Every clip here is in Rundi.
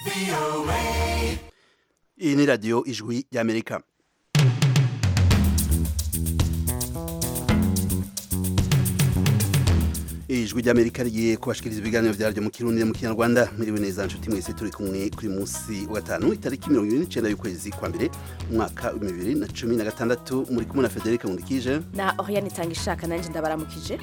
iyi ni radiyo ijwi y'amerika ijwi ry'amerika rigiye kubashikiriza ibiganiro vyaryo mu kirundi mu kinyarwanda miriwe neza nshuti mwese turi kumwe kuri munsi wa gatanu itariki mirongo ibiri n'icenda y'ukwezi kwa mbere umwaka w'ibihumbi bibiri na cumi na gatandatu muri kumwe na federike nkundikije na Oriane itanga ishaka nanjye ndabaramukije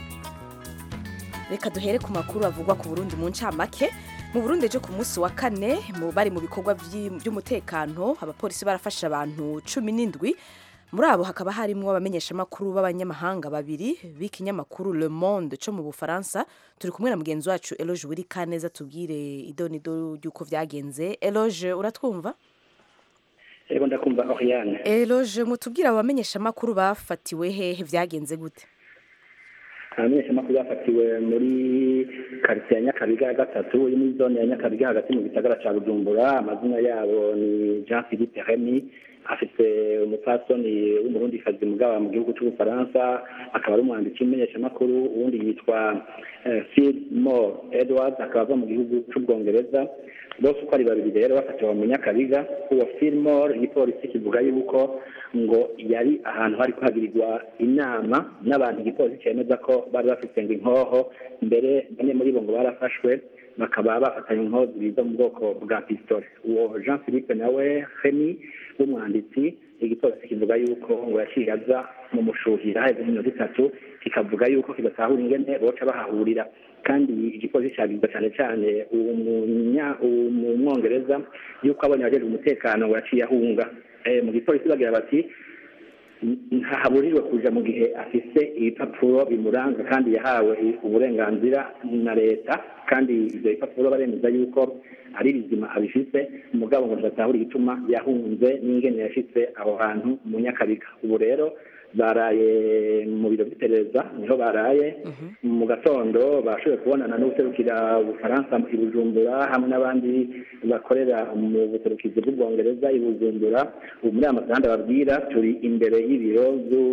reka duhere ku makuru avugwa ku Burundi mu ncamake mu Burundi ejo ku munsi wa kane mu bari mu bikorwa vy'i- vy'umutekano abapolisi barafashe abantu cumi n'indwi muri abo hakaba harimwo abamenyeshamakuru b'abanyamahanga babiri b'ikinyamakuru Le Monde co mu Bufaransa turi kumwe na mugenzi wacu Eloge Wirikaneza tubwire idonido ry'uko vyagenze Eloge uratwumva Ego ndakumva Oriane. Eloge mutubwire abo bamenyeshamakuru bafatiwe hehe vyagenze gute Abamenyeshamakuru bafatiwe muri quartier ya Nyakabiga ya gatatu iri muri zone ya Nyakabiga hagati mu gisagara ca Bujumbura amazina yabo ni Jean Philippe Remy afite umupfasoni w'umurundikazi mugaba mu gihugu c'ubufaransa akaba ari umwanditsi w'imenyeshamakuru uwundi yitwa eh, Phil Moore Edwards akaba ava mu gihugu c'ubwongereza bose uko ari babiri rero bafatiwe mu Nyakabiga uwo Phil Moore igipolisi kivuga yuko ngo yari ahantu hari kuhagirirwa inama n'abantu igipolisi cemeza ko bari bafite ngo inkoho mbere bane muri bo ngo barafashwe bakaba bafatanye inkoho zibiri zo mu bwoko bwa pistole uwo jean philippe nawe hemi w'umwanditsi igipolisi kivuga yuko ngo yaciye aza mu mushuhira haheze iminota itatu kikavuga yuko kidatahura ingene boca bahahurira kandi igipolisi cagiza cane cane umunya- umwongereza yuko abonye abajejwe umutekano ngo yaciye ahunga Eh, mu gipolisi bagira bati ntahaburirwe kuja mu gihe afise ibipapuro bimuranga kandi yahawe uburenganzira na leta kandi ivyo bipapuro baremeza yuko ari bizima abifise umugabo ngo ntibatahura igituma yahunze n'ingene yashitse aho hantu mu nyakabiga ubu rero baraye mu biro vy'iperereza niho baraye mu gatondo bashoboye kubonana n'ubuserukira ubufaransa i bujumbura hamwe n'abandi bakorera mu buserukizi bw'ubwongereza i bujumbura ubu muri aya masaha ndababwira turi imbere y'ibiro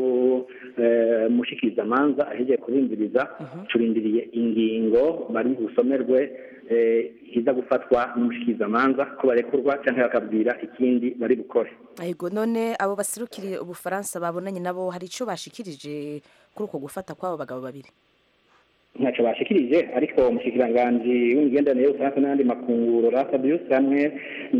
by'umushikirizamanza ahejeje kubinziriza turindiriye ingingo bari busomerwe eh, iza gufatwa n'umushikirizamanza ko barekurwa canke bakabwira ikindi bari bukore Ego none abo baserukiriye ubufaransa babonanye nabo hari ico bashikirije kuri uko gufata kw'abo bagabo babiri ntacyo bashikirije ariko umushikiranganji w'imigenderanire y'ubufaransa n'ayandi makunguro rafabius hamwe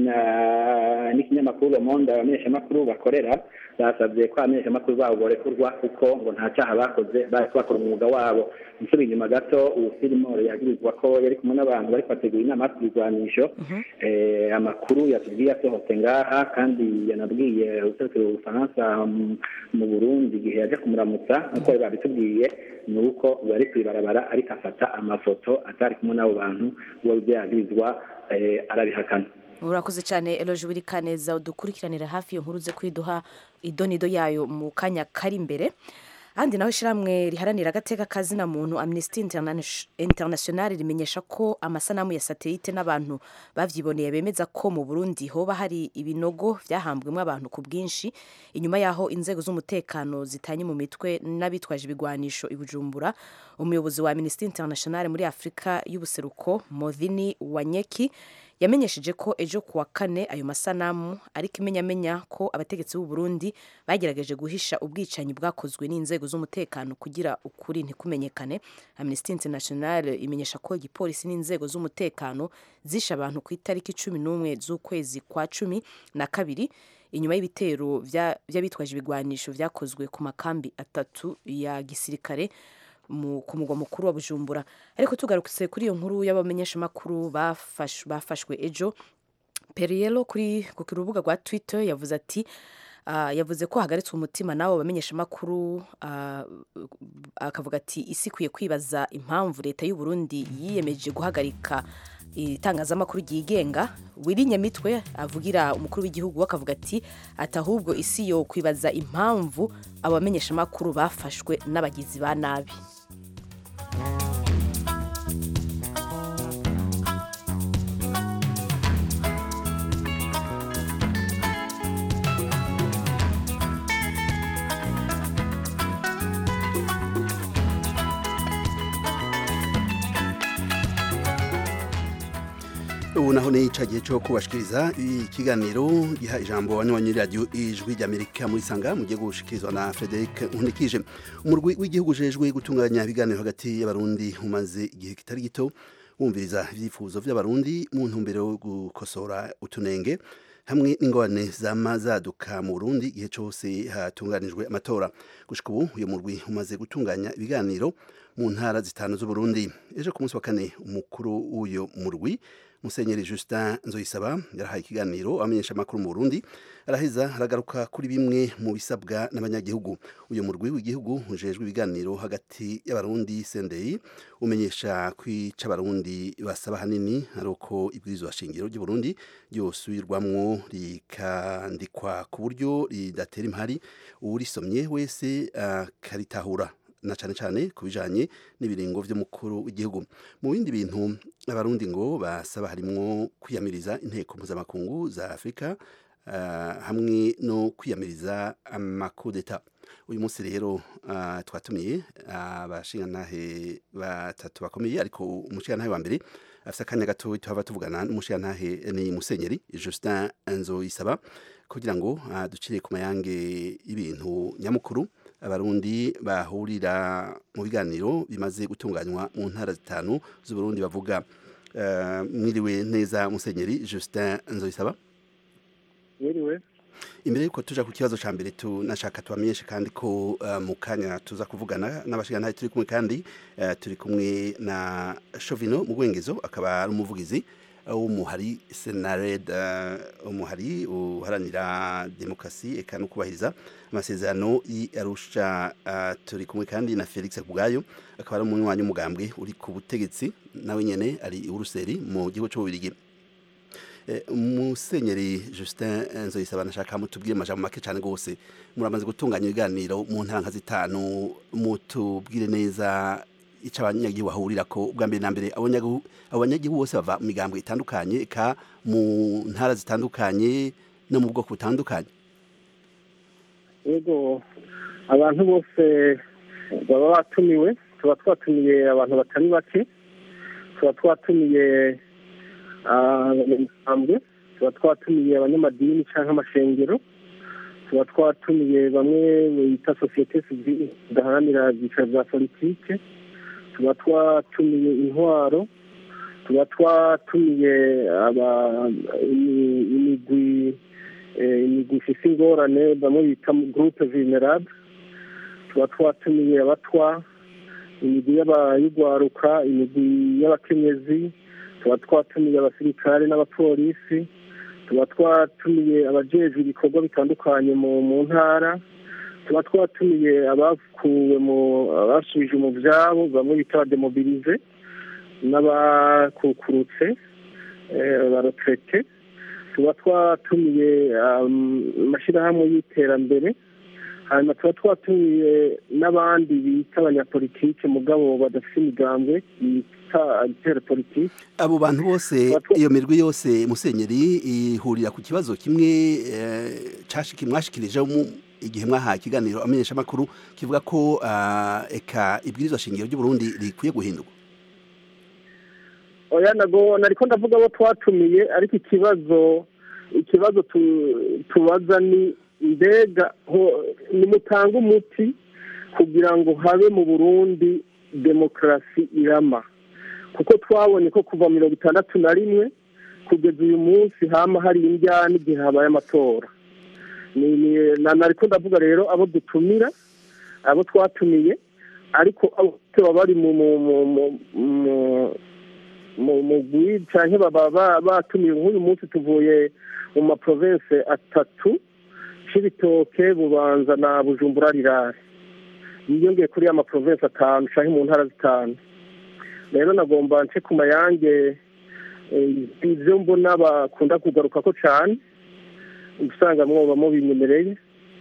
na- n'ikinyamakuru Le Monde abamenyeshamakuru bakorera basabye ko abamenyeshamakuru babo borekurwa kuko ngo nta cyaha bakoze bariko bakora umwuga wabo nsubiye inyuma gato ubu filimore yagirizwa ko yari kumwe n'abantu bariko bategura inama y'ibigwanisho eh, amakuru yatubwiye asohotse ngaha kandi yanabwiye userukira ubufaransa mu- mu burundi igihe yaje kumuramutsa nk'uko bari babitubwiye ni uko bari kwibarabara ariko afata amafoto atari kumwe n'abo bantu uwo byagirizwa eh, arabihakana urakoze cyane Eloge Wirikaneza udukurikiranira hafi iyo nkuru ze kwiduha idonido yayo mu kanya kari imbere ahandi naho ishyirahamwe riharanira agateka kazina muntu Amnesty Interna- International rimenyesha ko amasanamu ya satelite n'abantu bavyiboneye bemeza ko mu Burundi hoba hari ibinogo vyahambwemo abantu ku bwinshi inyuma yaho inzego z'umutekano zitanye mu mitwe n'abitwaje ibigwanisho i Bujumbura umuyobozi wa Amnesty International muri Afrika y'ubuseruko Modhini Wanyeki yamenyesheje ko ejo kuwa kane ayo masanamu ariko imenyamenya ko abategetsi b'u Burundi bagerageje guhisha ubwicanyi bwakozwe n'inzego z'umutekano kugira ukuri ntikumenyekane Amnesty International imenyesha ko igipolisi n'inzego z'umutekano zishe abantu ku itariki cumi n'umwe z'ukwezi kwa cumi na kabiri inyuma y'ibitero vya- vy'abitwaje ibigwanisho vyakozwe ku makambi atatu ya gisirikare mu- ku mugwa mukuru wa Bujumbura ariko tugarutse kuri iyo nkuru y'abamenyeshamakuru bafash- bafashwe ejo Periello kuri ku rubuga rwa Twitter yavuze ati ah, yavuze ko hagaritswe umutima n'abo bamenyeshamakuru ah, akavuga ati isi ikwiye kwibaza impamvu leta y'u Burundi yiyemeje guhagarika itangazamakuru ryigenga wirinye mitwe avugira umukuru w'igihugu we akavuga ati ati ahubwo isi yo kwibaza impamvu abo bamenyeshamakuru bafashwe n'abagizi ba nabi ubu naho ni ica gihe cyo kubashikiriza ikiganiro giha ijambo abanywanyi radiyo ijwi ry'amerika muri sanga mugiye gushikirizwa na frederic nkunikije umurwi w'igihugu ujejwe gutunganya ibiganiro hagati y'abarundi umaze igihe kitari gito wumviriza ibyifuzo by'abarundi mu ntumbero yo gukosora utunenge hamwe n'ingorane zama zaduka mu Burundi igihe cyose hatunganijwe amatora gushika ubu uyu murwi umaze gutunganya ibiganiro mu ntara zitanu z'uburundi ejo ku munsi wa kane umukuru w'uyo murwi musenyeri justin nzoyisaba yarahaye ikiganiro abamenyesha amakuru mu burundi araheza aragaruka kuri bimwe mu bisabwa n'abanyagihugu uyu murwi w'igihugu ujejwe ibiganiro hagati y'abarundi sendei umenyesha kwica abarundi basaba hanini ari uko ibwirizwa shingiro ry'uburundi ryosubirwamwo rikandikwa ku buryo ridatera impari uwurisomye wese akaritahura na cyane cyane ku bijanye n'ibiringo by'umukuru w'igihugu mu bindi bintu abarundi ngo basaba harimwo kwiyamiriza inteko mpuzamakungu za afurika uh, hamwe no kwiyamiriza amakudeta uyu munsi rero uh, twatumiye abashingantahe uh, batatu bakomeye ariko umushingantahe wa mbere afite akanya gato tuhava tuvugana n'umushingantahe ni musenyeri justin nzoyisaba kugira ngo ducire ku mayange y'ibintu nyamukuru abarundi bahurira mu biganiro bimaze gutunganywa mu ntara zitanu z'uburundi bavuga mwiriwe neza musenyeri justin nzoyisaba mwiriwe imbere yuko tuja ku kibazo ca mbere tunashaka tubamenyeshe kandi ko mu kanya tuza kuvugana n'abashingantahe turi kumwe kandi turi kumwe na shovino mu rwengezo akaba ari umuvugizi w'umuhari senared umuhari uharanira demokarasi eka no kubahiriza amasezerano y'arusha turi kumwe kandi na felix kubwayo akaba ari umunywanyi w'umugambwe uri ku butegetsi nawe nyene ari uruseri mu gihugu c'ububirigi musenyeri justin nzoyisaba nashaka mutubwire amajambo make cyane rwose muramaze gutunganya ibiganiro mu ntara nka zitanu mutubwire neza icyo abanyagihugu bahurira ko ubwa mbere na mbere abanyagihugu bose bava mu migambwe itandukanye eka mu ntara zitandukanye no mu bwoko butandukanye yego abantu bose baba batumiwe tuba twatumiye abantu batari bake tuba twatumiye abanyamuryango tuba twatumiye abanyamadini cyangwa amashengero tuba twatumiye bamwe bita sosiyete sivile zidaharanira ibyicaro bya politike tuba twatumiye intwaro tuba twatumiye imigwi imigwi ifite ingorane bamwe bita gurupe venerable tuba twatumiye abatwa imigwi y'abayigwaruka imigwi y'abakenyezi tuba twatumiye abasirikare n'abapolisi tuba twatumiye abajejwe ibikorwa bitandukanye mu ntara tuba twatumiye abakuwe mu abasubije mu byabo bamwe bita abademobilize n'abakukurutse barotrete tuba twatumiye amashyirahamwe y'iterambere hanyuma tuba twatumiye n'abandi bita abanyapolitike mugabo badafite imigambwe bita agitera politike abo bantu bose iyo mirwi yose musenyeri ihurira ku kibazo kimwe mwashikirije igihe mwahaye ikiganiro amenyesha amakuru kivuga ko eka ibwirizwa shingiro ry'uburundi rikwiye guhindurwa oya nago nariko ndavuga abo twatumiye ariko ikibazo ikibazo tubaza ni mbega nimutanga umuti kugira ngo habe mu burundi demokarasi irama kuko twabonye ko kuva mirongo itandatu na rimwe kugeza uyu munsi hama hari indyane igihe habaye amatora nariko ndavuga rero abo dutumira abo twatumiye ariko baba bari mu mugwi cyangwa baba batumiye nk'uyu munsi tuvuye mu maprovense atatu c'ibitoke bubanza na bujumbura rirare yiyongeye kuri ya maprovense atanu cyangwa mu ntara zitanu rero nagomba nce ku mayange ibyo mbona bakunda kugaruka ko cyane usanga mwoba mubinyemereye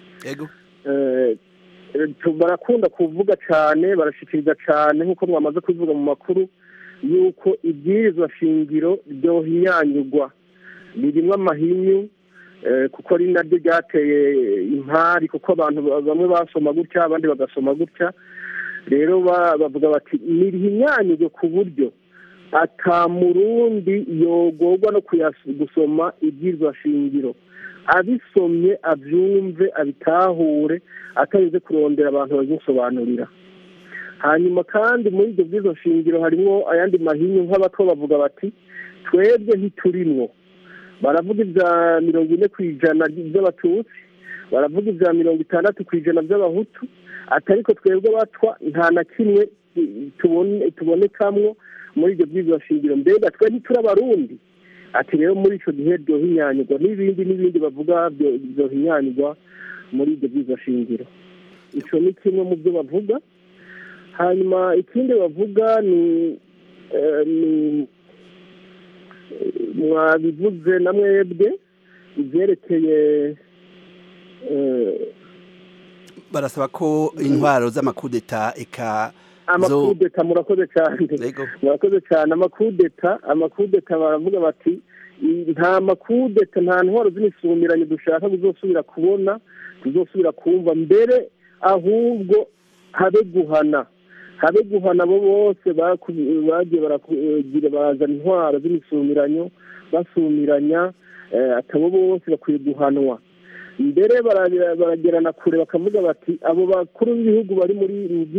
barakunda kuvuga cyane barashikiriza cyane nk'uko mwamaze kubivuga mu makuru yuko ibwirizwa shingiro ryohinyanyurwa ririmo amahinyu kuko ari naryo ryateye impari kuko abantu bamwe basoma gutya abandi bagasoma gutya rero bavuga bati nirihinyanyurwe ku buryo ata murundi yogorwa no gusoma ibyirwa shingiro abisomye abyumve abitahure atarinze kurondera abantu babimusobanurira hanyuma kandi muri ibyo bwizo shingiro harimo ayandi mahinyu nk'abato bavuga bati twebwe ntiturimwo baravuga ibya mirongo ine ku ijana by'abatutsi baravuga ibya mirongo itandatu ku ijana by'abahutu atariko twebwe batwa nta na kimwe tubonekamwo muri ibyo bwizo shingiro mbega twe ntiturabarundi ati rero muri icyo gihe byohinyanyurwa n'ibindi n'ibindi bavuga byohinyanyurwa muri ibyo bwizo shingiro icyo ni kimwe mu byo bavuga hanyuma ikindi bavuga ni mwabivuze na mwebwe ibyerekeye barasaba ko intwaro z'amakudeta eka amakudeta murakoze cyane murakoze cyane amakudeta amakudeta baravuga bati nta makudeta nta ntwaro z'imisumiranye dushaka kuzosubira kubona tuzosubira kumva mbere ahubwo habe guhana habe guhana abo bose bagiye baragira bazana intwaro z'imisumiranyo basumiranya atabo bose bakwiye guhanwa mbere baragerana kure bakavuga bati abo bakuru b'ibihugu bari muri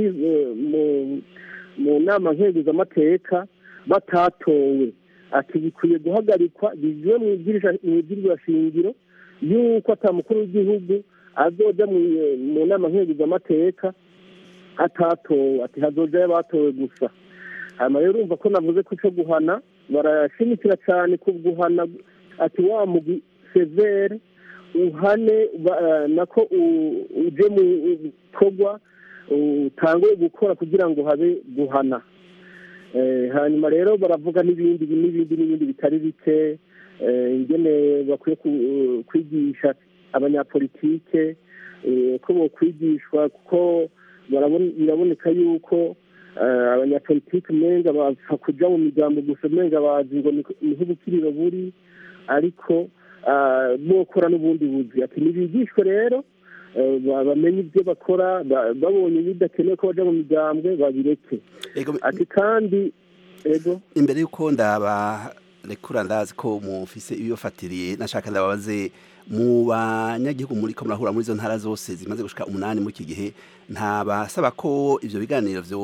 mu nama nkenguzamateka batatowe ati bikwiye guhagarikwa bivuye mu ibwirizwa shingiro y'uko atamukuru w'igihugu azoja mu nama nkenguzamateka atatowe ati hazojayo abatowe gusa hanyuma rero urumva ko navuze ko icyo guhana barashimikira cyane ku guhana ati wa mugwi severe uhane nako uje mu bikorwa utangwe gukora kugira ngo habe guhana hanyuma rero baravuga n'ibindi n'ibindi n'ibindi bitari bike ingene bakwiye kwigisha abanyapolitike ko bokwigishwa kuko biraboneka yuko abanyapolitike umenga bapfa kuja mu migambo gusa umenga bazi ngo niho ubukiriro buri ariko bokora n'ubundi buzi ati ntibigishwe rero bamenye ibyo bakora babonye bidakenewe ko baja mu migambwe babireke ati kandi ego imbere y'uko ndabarekura ndazi ko mufise ibibafatiriye nashaka ndababaze mu banyagihugu muri ko murahura muri izo ntara zose zimaze gushika umunani muri iki gihe ntabasaba ko ivyo biganiro vyo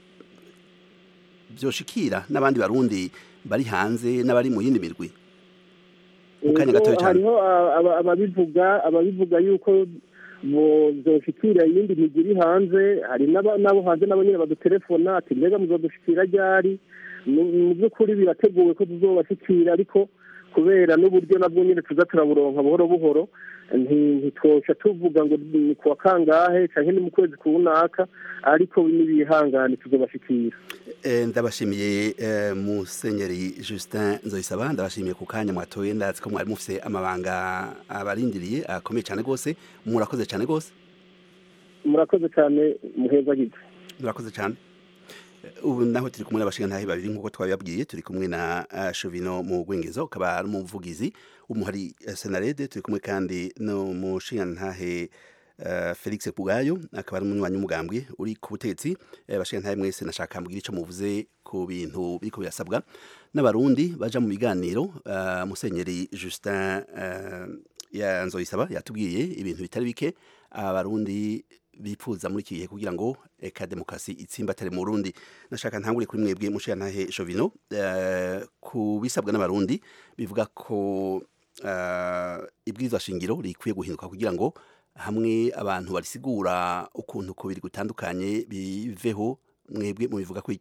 vyoshikira n'abandi barundi bari hanze n'abari mu yindi mirwi mu kanya gatoya cyane hariho ababivuga ababivuga yuko zoshikira iyindi migwi iri hanze hari n'abo hanze nabo nyine badutelefona ati mbega muzodushikira ryari mu by'ukuri birateguwe ko tuzobashikira ariko kubera n'uburyo nabwo nyine tuza turaburonka buhoro buhoro ntitwosha tuvuga ngo ni kuwa kangahe cyangwa ni mu kwezi kunaka ariko n'ibihangane tuzobashikira ndabashimiye musenyeri justin nzoyisaba ndabashimiye ku kanya mwatoye ndazi ko mwari mufise amabanga abarindiriye akomeye cyane rwose murakoze cyane rwose murakoze cyane muheza gito murakoze cyane ubu naho turi kumwe n'abashingantahe babiri nk'uko twabibabwiye turi kumwe na shovino mu rwengezo ukaba ari umuvugizi w'umuhari senarede turi kumwe kandi n'umushingantahe felix bwayo akaba ari umunywanyi w'umugambwe uri ku butetsi abashingantahe mwese nashaka mbwira icyo muvuze ku bintu biriko birasabwa n'abarundi baja mu biganiro musenyeri justin yanzoyisaba yatubwiye ibintu bitari bike abarundi bipfuza muri iki gihe kugira ngo eka demokarasi itsimbatare mu Burundi nashaka ntangure kuri mwebwe mushiyantahe Jovino ku bisabwa n'abarundi bivuga ko ibwirizwa shingiro rikwiye guhinduka kugira ngo hamwe abantu barisigura ukuntu kubiri gutandukanye biveho mwebwe mubivuga kwiki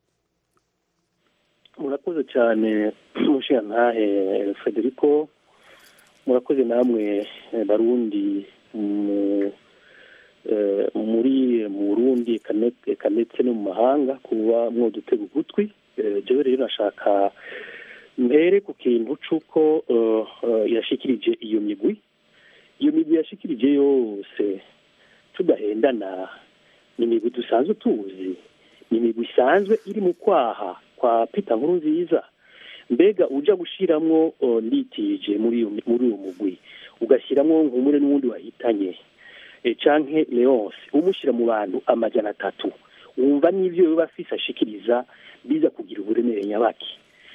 murakoze cyane mushiyantahe Federico murakoze namwe barundi mu muri mu Burundi eka ndetse no mu mahanga kuba mwodutega ugutwi jewe rero nashaka mbere ku kintu c'uko yashikirije iyo migwi iyo migwi yashikirije yose tudahendana ni imigwi dusanzwe tuzi ni imigwi isanzwe iri mu kwaha kwa Peter nkuru nziza mbega uja gushiramwo nditije muri uwo mugwi ugashiramwo nkumure n'uwundi wahitanye canke leonce umushyira mu bantu amajana atatu wumva n'ibyo biba afise ashikiriza biza kugira uburemere nyabaki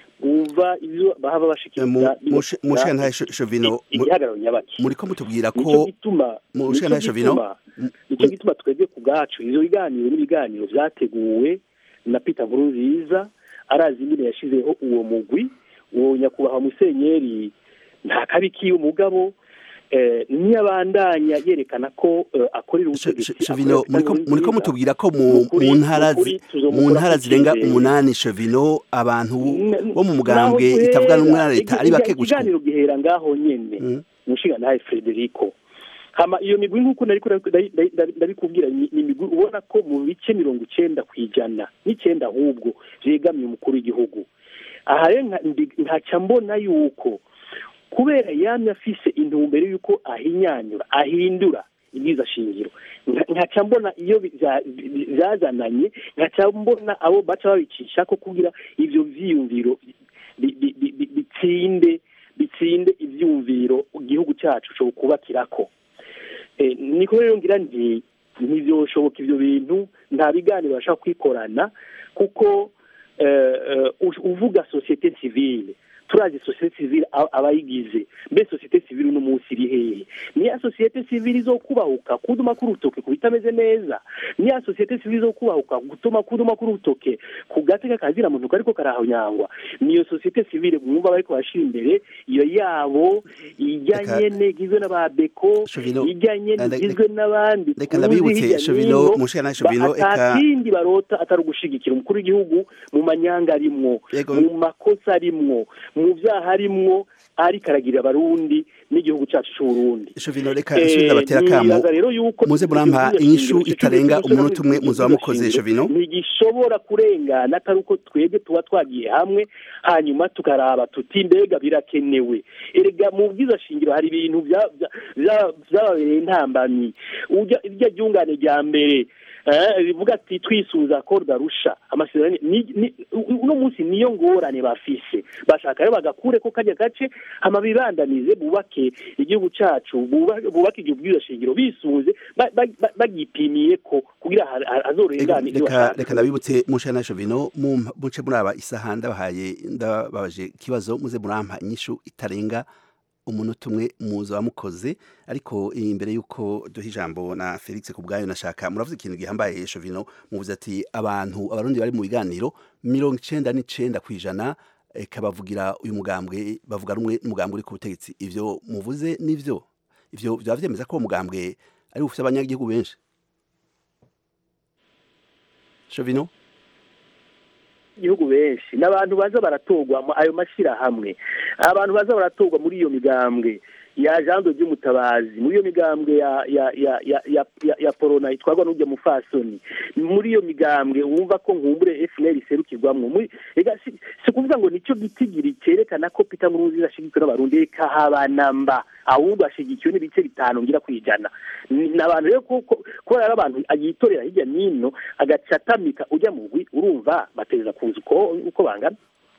wumva ibyo bahaba bashikiriza mushana shovino igihagararo nyabaki muriko mutubwira nico ko gituma mushana nico shovino gituma nicyo gituma twebwe ku bwacu ivyo biganiro n'ibiganiro vyateguwe na peter nkurunziza arazi ingene yashizeho uwo mugwi uwo nyakubahwa musenyeri nta kabi kiwe mugabo eh, niyabandanya yerekana ko eh, akorera ubutegetsi shovino akorera muriko Peter muriko Nkurunziza, mutubwira ko mu Nukuri- mu ntara nukuri zi- tuzomukura mu ntara ku zirenga cyizere. umunani shovino abantu N- bo mu mugambwe naho itavuga guhera, n'umwe na leta ari igi- bake gushika ikiganiro gihera ngaho nyene Mm. umushinga nawe frederico hama iyo migwi nk'uko nariko ndari- ndari- ndari- ndabikubwira ni ni imigwi ubona ko mu bice mirongo icenda ku ijana n'icenda ahubwo vyegamiye umukuru w'igihugu aha rero nka- ndi- nkaca mbona yuko kubera yamye afise intumbero y'uko ahinyanyura ahindura ibyiza shingiro Nka- nkaca mbona iyo bi- vya- bi- vyazananye nkaca mbona abo baca babicisha ko kugira ivyo vyiyumviro bi- bi- bi- bi- bitsinde bitsinde ivyumviro igihugu cacu co kubakirako Eh, niko rero ngira nti ntivyoshoboka ivyo bintu nta biganiro bashaka kwikorana kuko eh, eh, u- uvuga societe civile turazi societe civile a- abayigize mbe societe civile uno munsi iri hehe niya societe civile izokubahuka kuduma k'urutoke ku bitameze neza niya societe civile izokubahuka gutuma kuduma k'urutoke ku gateka kazira muntu kariko karahonyangwa niyo societe civile mwumva bariko bashira imbere iyo yabo ijyanye Reka- negizwe n'ababeko Shovino, ijyanye eh, negizwe n'abandi reka tuzi ndabibutse, hirya Shovino, n'ino, mushana Shovino, ba- ata eka- kindi barota atari ugushigikira umukuru w'igihugu mu manyanga arimwo Yego. mu makosa arimwo mu vyaha arimwo ariko aragirira abarundi n'igihugu cacu c'uburundi shovino reka nsubiza abatera kamo nibaza rero yuko muze murampa inyishu itarenga umunota umwe muzaba mukoze shovino ntigishobora kurengana atari uko twebwe tuba twagiye hamwe hanyuma tukaraba tuti mbega birakenewe erega mu bwiza shingiro hari ibintu vya- vya- vya- vyababereye intambamyi urya irya ryungane rya mbere eh, rivuga ati twisuza ko rwarusha amasezerano ni- ni- uno munsi niyo ngorane bafise bashaka rero bagakure ko kajya gace hama bibandanize bubake igihugu cacu buba- bubake igihugu bwiza shingiro bisunze ba- ba- ba- bagipimiye ko kugira ha- ha- hazorengane ivyo reka bashaka. reka ndabibutse mushana shovino mu- muce muraba isaha ndabahaye ndababaje ikibazo muze murampa inyishu itarenga umunota umwe muza mukoze ariko imbere y'uko duha ijambo na felix ku bwayo nashaka muravuze ikintu gihambaye shovino muvuze ati abantu abarundi bari mu biganiro mirongo icenda n'icenda ku ijana eka bavugira uyu mugambwe bavuga rumwe n'umugambwe uri ku butegetsi ivyo muvuze nivyo ivyo vyaba vyemeza ko uwo mugambwe ari ufise abanyagihugu benshi shovino igihugu benshi n'abantu baza baratorwa mu ayo mashyirahamwe abantu baza baratorwa muri iyo migambwe ya jando ry'umutabazi muri iyo migambwe ya ya ya ya ya, ya, ya porona itwarwa n'ujya mufasoni muri iyo migambwe wumva ko nkumbure FNL iserukirwamwo muri ega si, si kuvuga ngo nicyo gitigiri cyerekana ko Peter Nkurunziza ashigikiwe n'abarundi reka habanamba ahubwo ashigikiwe n'ibice bitanu ngira kwijana ni abantu rero ko ko- kubera ari abantu ayitorera hirya n'ino agaca atamika ujya mu gwi urumva bateza kuza uko uko bangana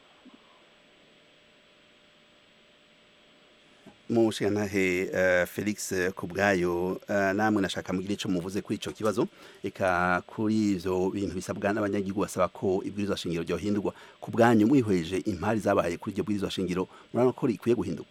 mushigantahe uh, felix eh, ku bwayo uh, namwe nashaka mugire ico muvuze kuri ico kibazo eka kuri ivyo bintu bisabwa n'abanyagihugu basaba ko ibwirizwa shingiro ryohindurwa ku bwanyu mwihweje impari zabaye kuri iryo bwirizwa shingiro murabona ko rikwiye guhindurwa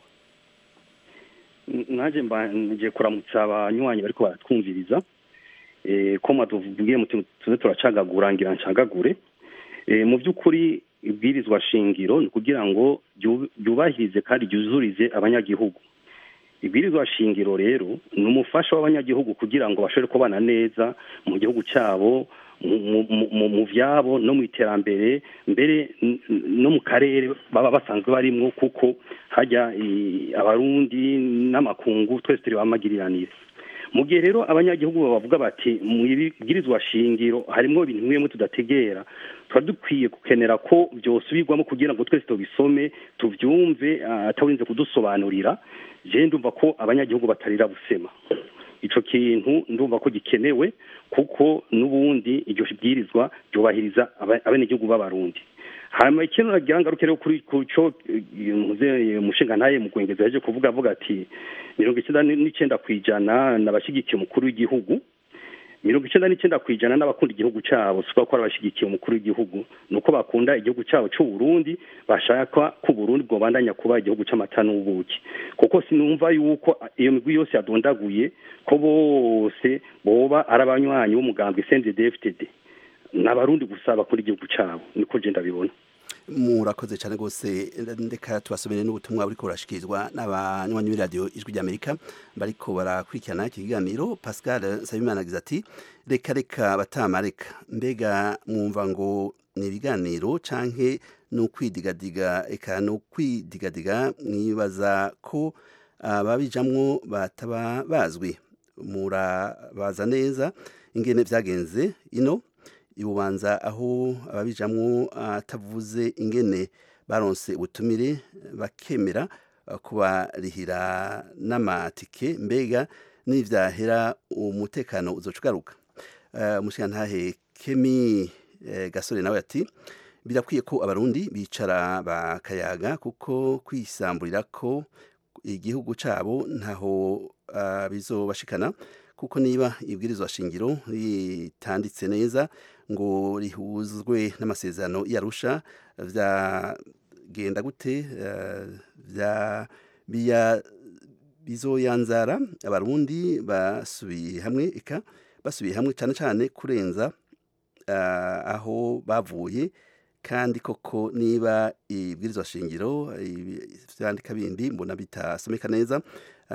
naje mbanje kuramutsa abanywanyi bariko baratwumviriza eh ko matuvugiye muti tuze turacagagura ngira ncagagure eh mu by'ukuri ibwirizwa shingiro ni kugira ngo ryu- ryubahirize kandi ryuzurize abanyagihugu ibwirizwa shingiro rero ni umufasha w'abanyagihugu kugira ngo bashobore kubana neza mu gihugu cyabo mu- mu- mu- mu- mu vyabo no mu iterambere mbere n- n- no mu karere baba basanzwe barimwo kuko hajya i- abarundi n'amakungu twese turi bamagiriranire mu gihe rero abanyagihugu bavuga bati mu ibwirizwa shingiro harimo ibintu bimwe tudategera tuba dukwiye gukenera ko byosubirwamo kugira ngo twese tubisome tubyumve ah, atarinze kudusobanurira je ndumva ko abanyagihugu batarira busema ico kintu ndumva ko gikenewe kuko n'ubundi iryo bwirizwa ryubahiriza aba- abenegihugu b'abarundi hanyuma ikintu nagira ngaruke rero kuri ku co muze umushinga ntaye mu kwengeza yaje kuvuga avuga ati mirongo icyenda n'icenda kw'ijana n'abashyigikiye umukuru w'igihugu mirongo icyenda n'icyenda ku ijana n'abakunda igihugu cyabo si ko ari abashyigikiye umukuru w'igihugu ni uko bakunda igihugu cyabo cy'u Burundi bashaka ko Burundi bwobandanya kuba igihugu cy'amata n'ubuki kuko sinumva yuko iyo migwi yose yadondaguye ko bose boba ari abanywanyi b'umugambwe CNDD-FDD ni abarundi gusa bakunda igihugu cyabo niko je ndabibona murakoze cyane rwose ndeka tubasomere n'ubutumwa buriko burashikirizwa n'abanywanyi b'iradiyo ijwi ry'amerika bariko barakurikirana iki kiganiro pascal nsabimana agize ati reka reka batamareka mbega mwumva ngo ni ibiganiro canke ni ukwidigadiga eka ni ukwidigadiga mwibaza ko ababijamwo bataba bazwi murabaza neza ingene vyagenze ino ibubanza aho ababijamwo atavuze ingene baronse ubutumire bakemera kubarihira n'amatike mbega n'ivyahera umutekano uzoca ugaruka umushirantahe kemi gasore nawe ati birakwiye ko abarundi bicara bakayaga kuko kwisamburira ko igihugu cabo ntaho bizobashikana kuko niba ibwirizwa shingiro ritanditse neza ngo rihuzwe n'amasezerano yarusha vyagenda gute vya biya bizoyanzara abarundi basubiye hamwe eka basubiye hamwe cyane cyane kurenza aho bavuye kandi koko niba ibwirizwa shingiro vyandika bindi mbona bitasomeka neza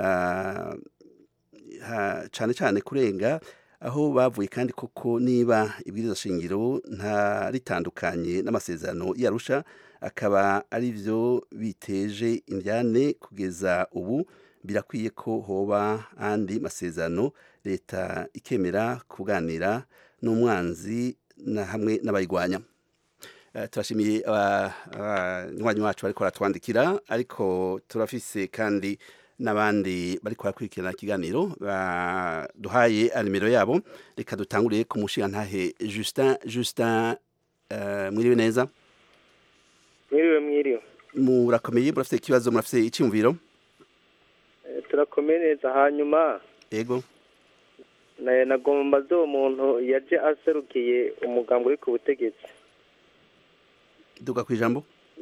cyane cyane kurenga aho bavuye kandi koko niba ibwirizwa shingiro nta ritandukanye n'amasezerano yarusha akaba ari byo biteje indyane kugeza ubu birakwiye ko hoba andi masezerano leta ikemera kuganira n'umwanzi na hamwe n'abayirwanya turashimiye abanywanyi wacu bariko baratwandikira ariko turafise kandi n'abandi bari barakurikirana ikiganiro duhaye nimero yabo reka dutanguriye ku mushingantahe Justin Justin mwiriwe neza mwiriwe mwiriwe murakomeye murafite ikibazo murafite icyumviro turakomeye neza hanyuma yego nagomba zo muntu yaje aserukiye umugambi uri ku butegetsi duka ku ijambo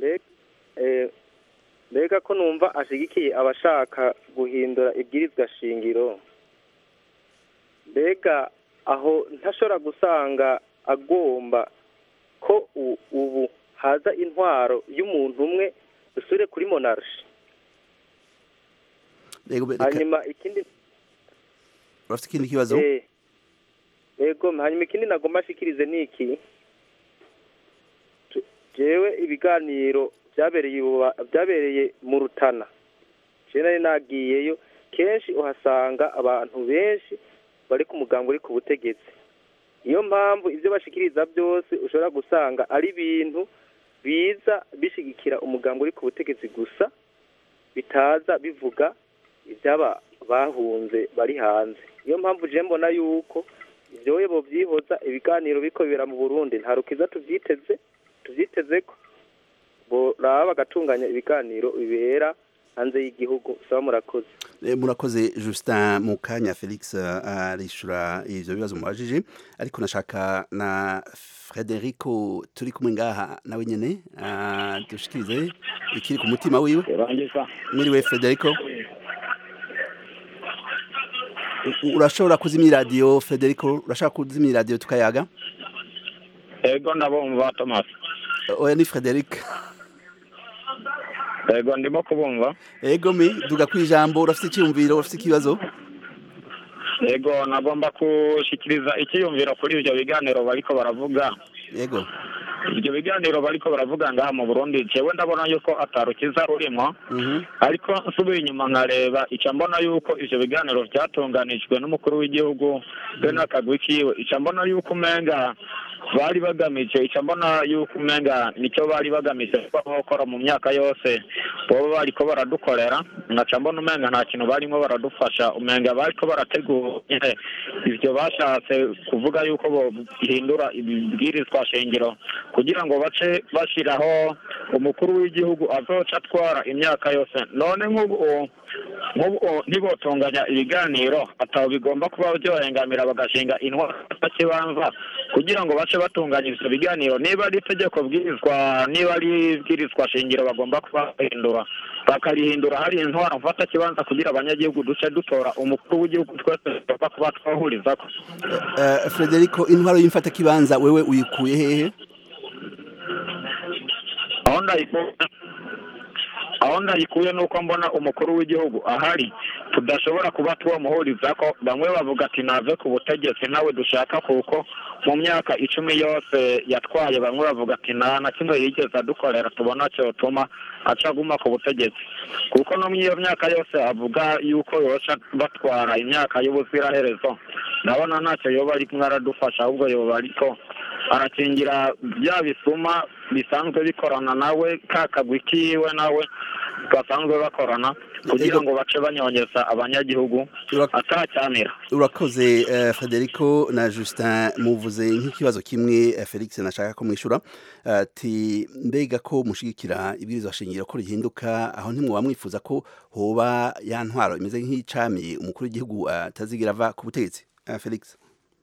mbega ko numva ashyigikiye abashaka guhindura ibwirizwa shingiro mbega aho ntashobora gusanga agomba ko ubu haza intwaro y'umuntu umwe dusure kuri monarshi hanyuma ikindi urafite ikindi kibazo yego hanyuma ikindi nagomba ashikirize ni iki jewe ibiganiro byabereye byabereye mu rutana nari nagiyeyo kenshi uhasanga abantu benshi bari ku mugambi uri ku butegetsi niyo mpamvu ibyo bashikiriza byose ushobora gusanga ari ibintu biza bishigikira umugambi uri ku butegetsi gusa bitaza bivuga ibyaba bahunze bari hanze niyo mpamvu je mbona yuko ibyoye bo byihoza ibiganiro biko bibera mu burundi nta rukiza tubyiteze tubyiteze ko boraba bagatunganya ibiganiro bibera hanze y'igihugu saba murakoze murakoze Justin mu kanya Felix arishura ivyo bibazo mubajije ariko nashaka na Frederico turi kumwe ngaha nawe nyene dushikirize ikiri ku mutima wiwe mwiriwe Frederico urashobora kuzimya iradiyo Frederico urashaka kuzimya iradiyo tukayaga ego ndabumva Thomas oya ni Frederic ego ndimo kubumva ego mi duga ku ijambo urafite icyumviro urafite ikibazo ego nagomba gushikiriza icyiyumviro kuri ibyo biganiro bariko baravuga yego ibyo biganiro bariko baravuga ngaha mu burundi jewe ndabona yuko atarukiza rurimo ariko nsubiye inyuma nkareba ica mbona yuko ivyo biganiro vyatunganijwe n'umukuru w'igihugu be n'akagwi kiwe ica mbona yuko umenga bari bagamije icyo mbona yuko umenga nicyo bari bagamije kuba bakora mu myaka yose boba bariko baradukorera nkaca mbona umenga nta kintu barimo baradufasha umenga bariko barategura nyine ivyo bashatse kuvuga yuko bohindura ibibwirizwa shingiro kugira ngo bace bashiraho umukuru w'igihugu azoca atwara imyaka yose none nk'ubu nk'ubu ntibotunganya ibiganiro atabo bigomba kuba byohengamira bagashinga intwara kibanza kugira ngo bace batunganya ivyo biganiro niba ari itegeko bwirizwa niba ari ibwirizwa shingiro bagomba kuba bahindura bakarihindura hari intwara mfata kibanza kugira abanyagihugu duce dutora umukuru w'igihugu twese tugomba kuba twahurizako Eh, Frederico intwaro y'imfata kibanza wewe uyikuye hehe aho ndayikuye aho ndayikuye nuko mbona umukuru w'igihugu ahari tudashobora kuba twamuhuriza ko bamwe bavuga ati nave ku butegetsi nawe dushaka kuko mu myaka icumi yose yatwaye bamwe bavuga ati nta na kimwe yigeze adukorera tubona cyotuma aca aguma ku butegetsi kuko no muri iyo myaka yose avuga yuko yoca batwara imyaka y'ubuziraherezo ndabona ntacyo yoba ari kumwe aradufasha ahubwo yoba ariko arakingira bya bisuma bisanzwe bikorana nawe ka kagwi kiwe nawe basanzwe bakorana kugira ngo bace banyonyeza abanyagihugu atacyamira urakoze eh, Federico na Justin muvuze nk'ikibazo kimwe eh, Felix nashaka ko mwishura ati mbega ko mushigikira ibwirizwa shingiro ko rihinduka aho ntimwoba mwifuza ko hoba ya ntwaro imeze nk'icami umukuru w'igihugu atazigira ava ku butegetsi Eh, Felix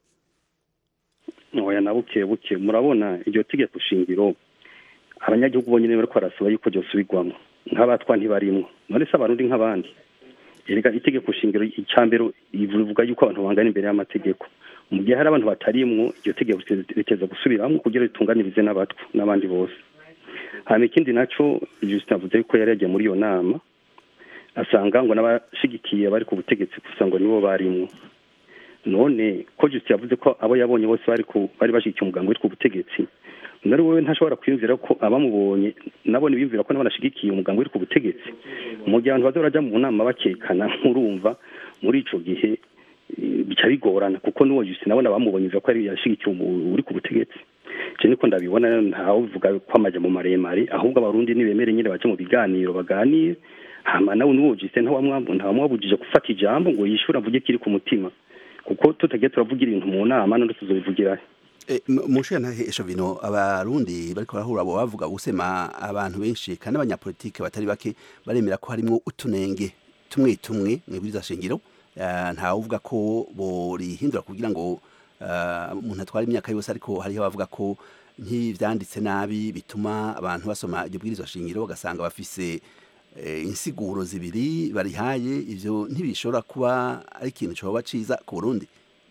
oya na buke buke murabona iryo tegeko shingiro abanyagihugu bonyine bariko barasaba yuko ryosubirwamo nk'abatwa ntibarimwo none se abarundi nk'abandi erega itegeko shingiro icambere rivuga yuko abantu bangana imbere y'amategeko mu gihe hari abantu batarimwo iryo tegeko riteza gusubiramwo kugira ritunganirize n'abatwa n'abandi bose hanyuma ikindi naco Justin avuze yuko yari yagiye muri iyo nama asanga ngo n'abashigikiye bari ku butegetsi gusa ngo nibo barimwo none ko Justin yavuze ko abo yabonye bose bari ku bari bashigikiye umugambi uri ku butegetsi nari wowe ntashobora kwiyumvira ko abamubonye nabo ntibiyumvira ko nabo nashigikiye umugambi uri ku butegetsi mu gihe abantu baza barajya mu nama bakekana nkurumva muri ico gihe eh, bica bigorana kuko n'uwo Justin nabona bamubonye ko ari yashigikiye umu- uri ku butegetsi je niko ndabibona ntawe uvuga ko amaje mu maremare ahubwo abarundi nibemere nyine baje mu biganiro baganire hama nawe n'uwo Justin ntawamwambu ntawamwabujije gufata ijambo ngo yishure avuge kiri ku mutima kuko tutagiye turavugira ibintu mu nama none tuzobivugira he mushiya ntahesho bino abarundi bariko barahura abo bavuga gusema abantu benshi kandi abanyapolitike batari bake baremera ko harimwo utunenge tumwe tumwe mwibwiriza shingiro eh, ntawe uvuga ko borihindura kugira ngo eh, umuntu atwara imyaka yose ariko hariho abavuga ko nk'ivyanditse nabi bituma abantu basoma iryo bwirizwa shingiro bagasanga bafise eh, insiguro zibiri barihaye ivyo ntibishobora kuba ari ikintu coba ciza ku Burundi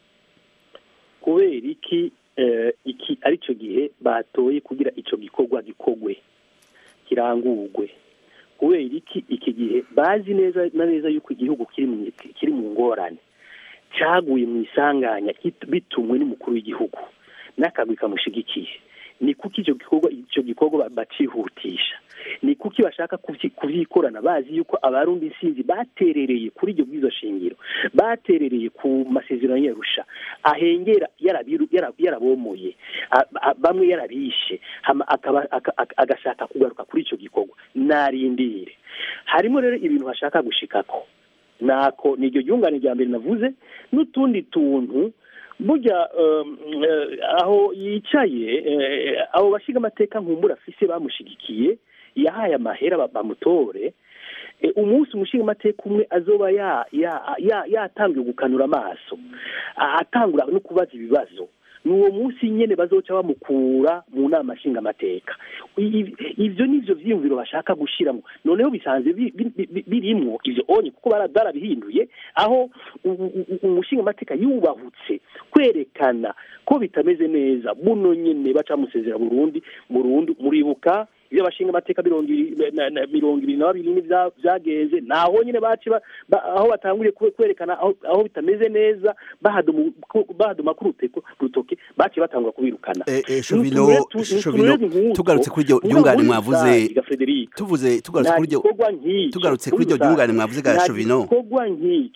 kubera iki eh, iki ari cyo gihe batoye kugira icyo gikorwa gikogwe kirangurwe kubera iki iki gihe bazi neza na neza yuko igihugu kiri mu kiri mu ngorane cyaguye mu isanganya kit- bitumwe n'umukuru w'igihugu n'akagwi kamushigikiye ni kuki icyo gikorwa icyo gikorwa ba- bacihutisha ni kuki bashaka kuvyi- kuvyikorana bazi yuko abarundi sinzi baterereye kuri iryo bwizo shingiro baterereye ku masezerano yarusha ahengera yarabiru- yara- yarabomoye a- a- bamwe yarabishe hama akaba- aka- aka- agashaka kugaruka kuri icyo gikorwa narindire harimo rero ibintu bashaka gushikako nako ni iryo ryungane rya mbere navuze n'utundi tuntu burya um, eh, aho yicaye eh, abo bashiga amateka nkumbura afise bamushigikiye yahaye amahera ba- bamutore eh, umunsi umushinga amateka umwe azoba ya- ya- ya- yatangiye gukanura amaso a- atangura no kubaza ibibazo ni uwo munsi nyene bazoca bamukura mu nama nshingamateka I- ivyo nivyo vyiyumviro bashaka gushiramo noneho bisanzwe bi- bi- bi- birimwo ivyo onye kuko bara- barabihinduye aho umushinga amateka yubahutse kwerekana ko bitameze neza buno nyene baca musezera burundi burundu muribuka ibyo abashinga amateka mirongo ibiri na- na- mirongo ibiri na babiri n'ibya- vyagenze naho nyene baci ba- ba- aho batanguriye kwe- kwerekana aho aho bitameze neza bahaduma ku- bahaduma ku ruteko- rutoke baci batangura kubirukana Eh, eh, Ni Shovino, uturere tu- ni Shovino, uturere nk'utwo, tugarutse kuri iryo mugabo ryungane muri mwavuze rusange, ga Frederico, tuvuze tugarutse nta kuri iryo gikorwa nk'icyo tugarutse muri kuri iryo rusange, ryungane mwavuze ga nta Shovino gikorwa nk'icyo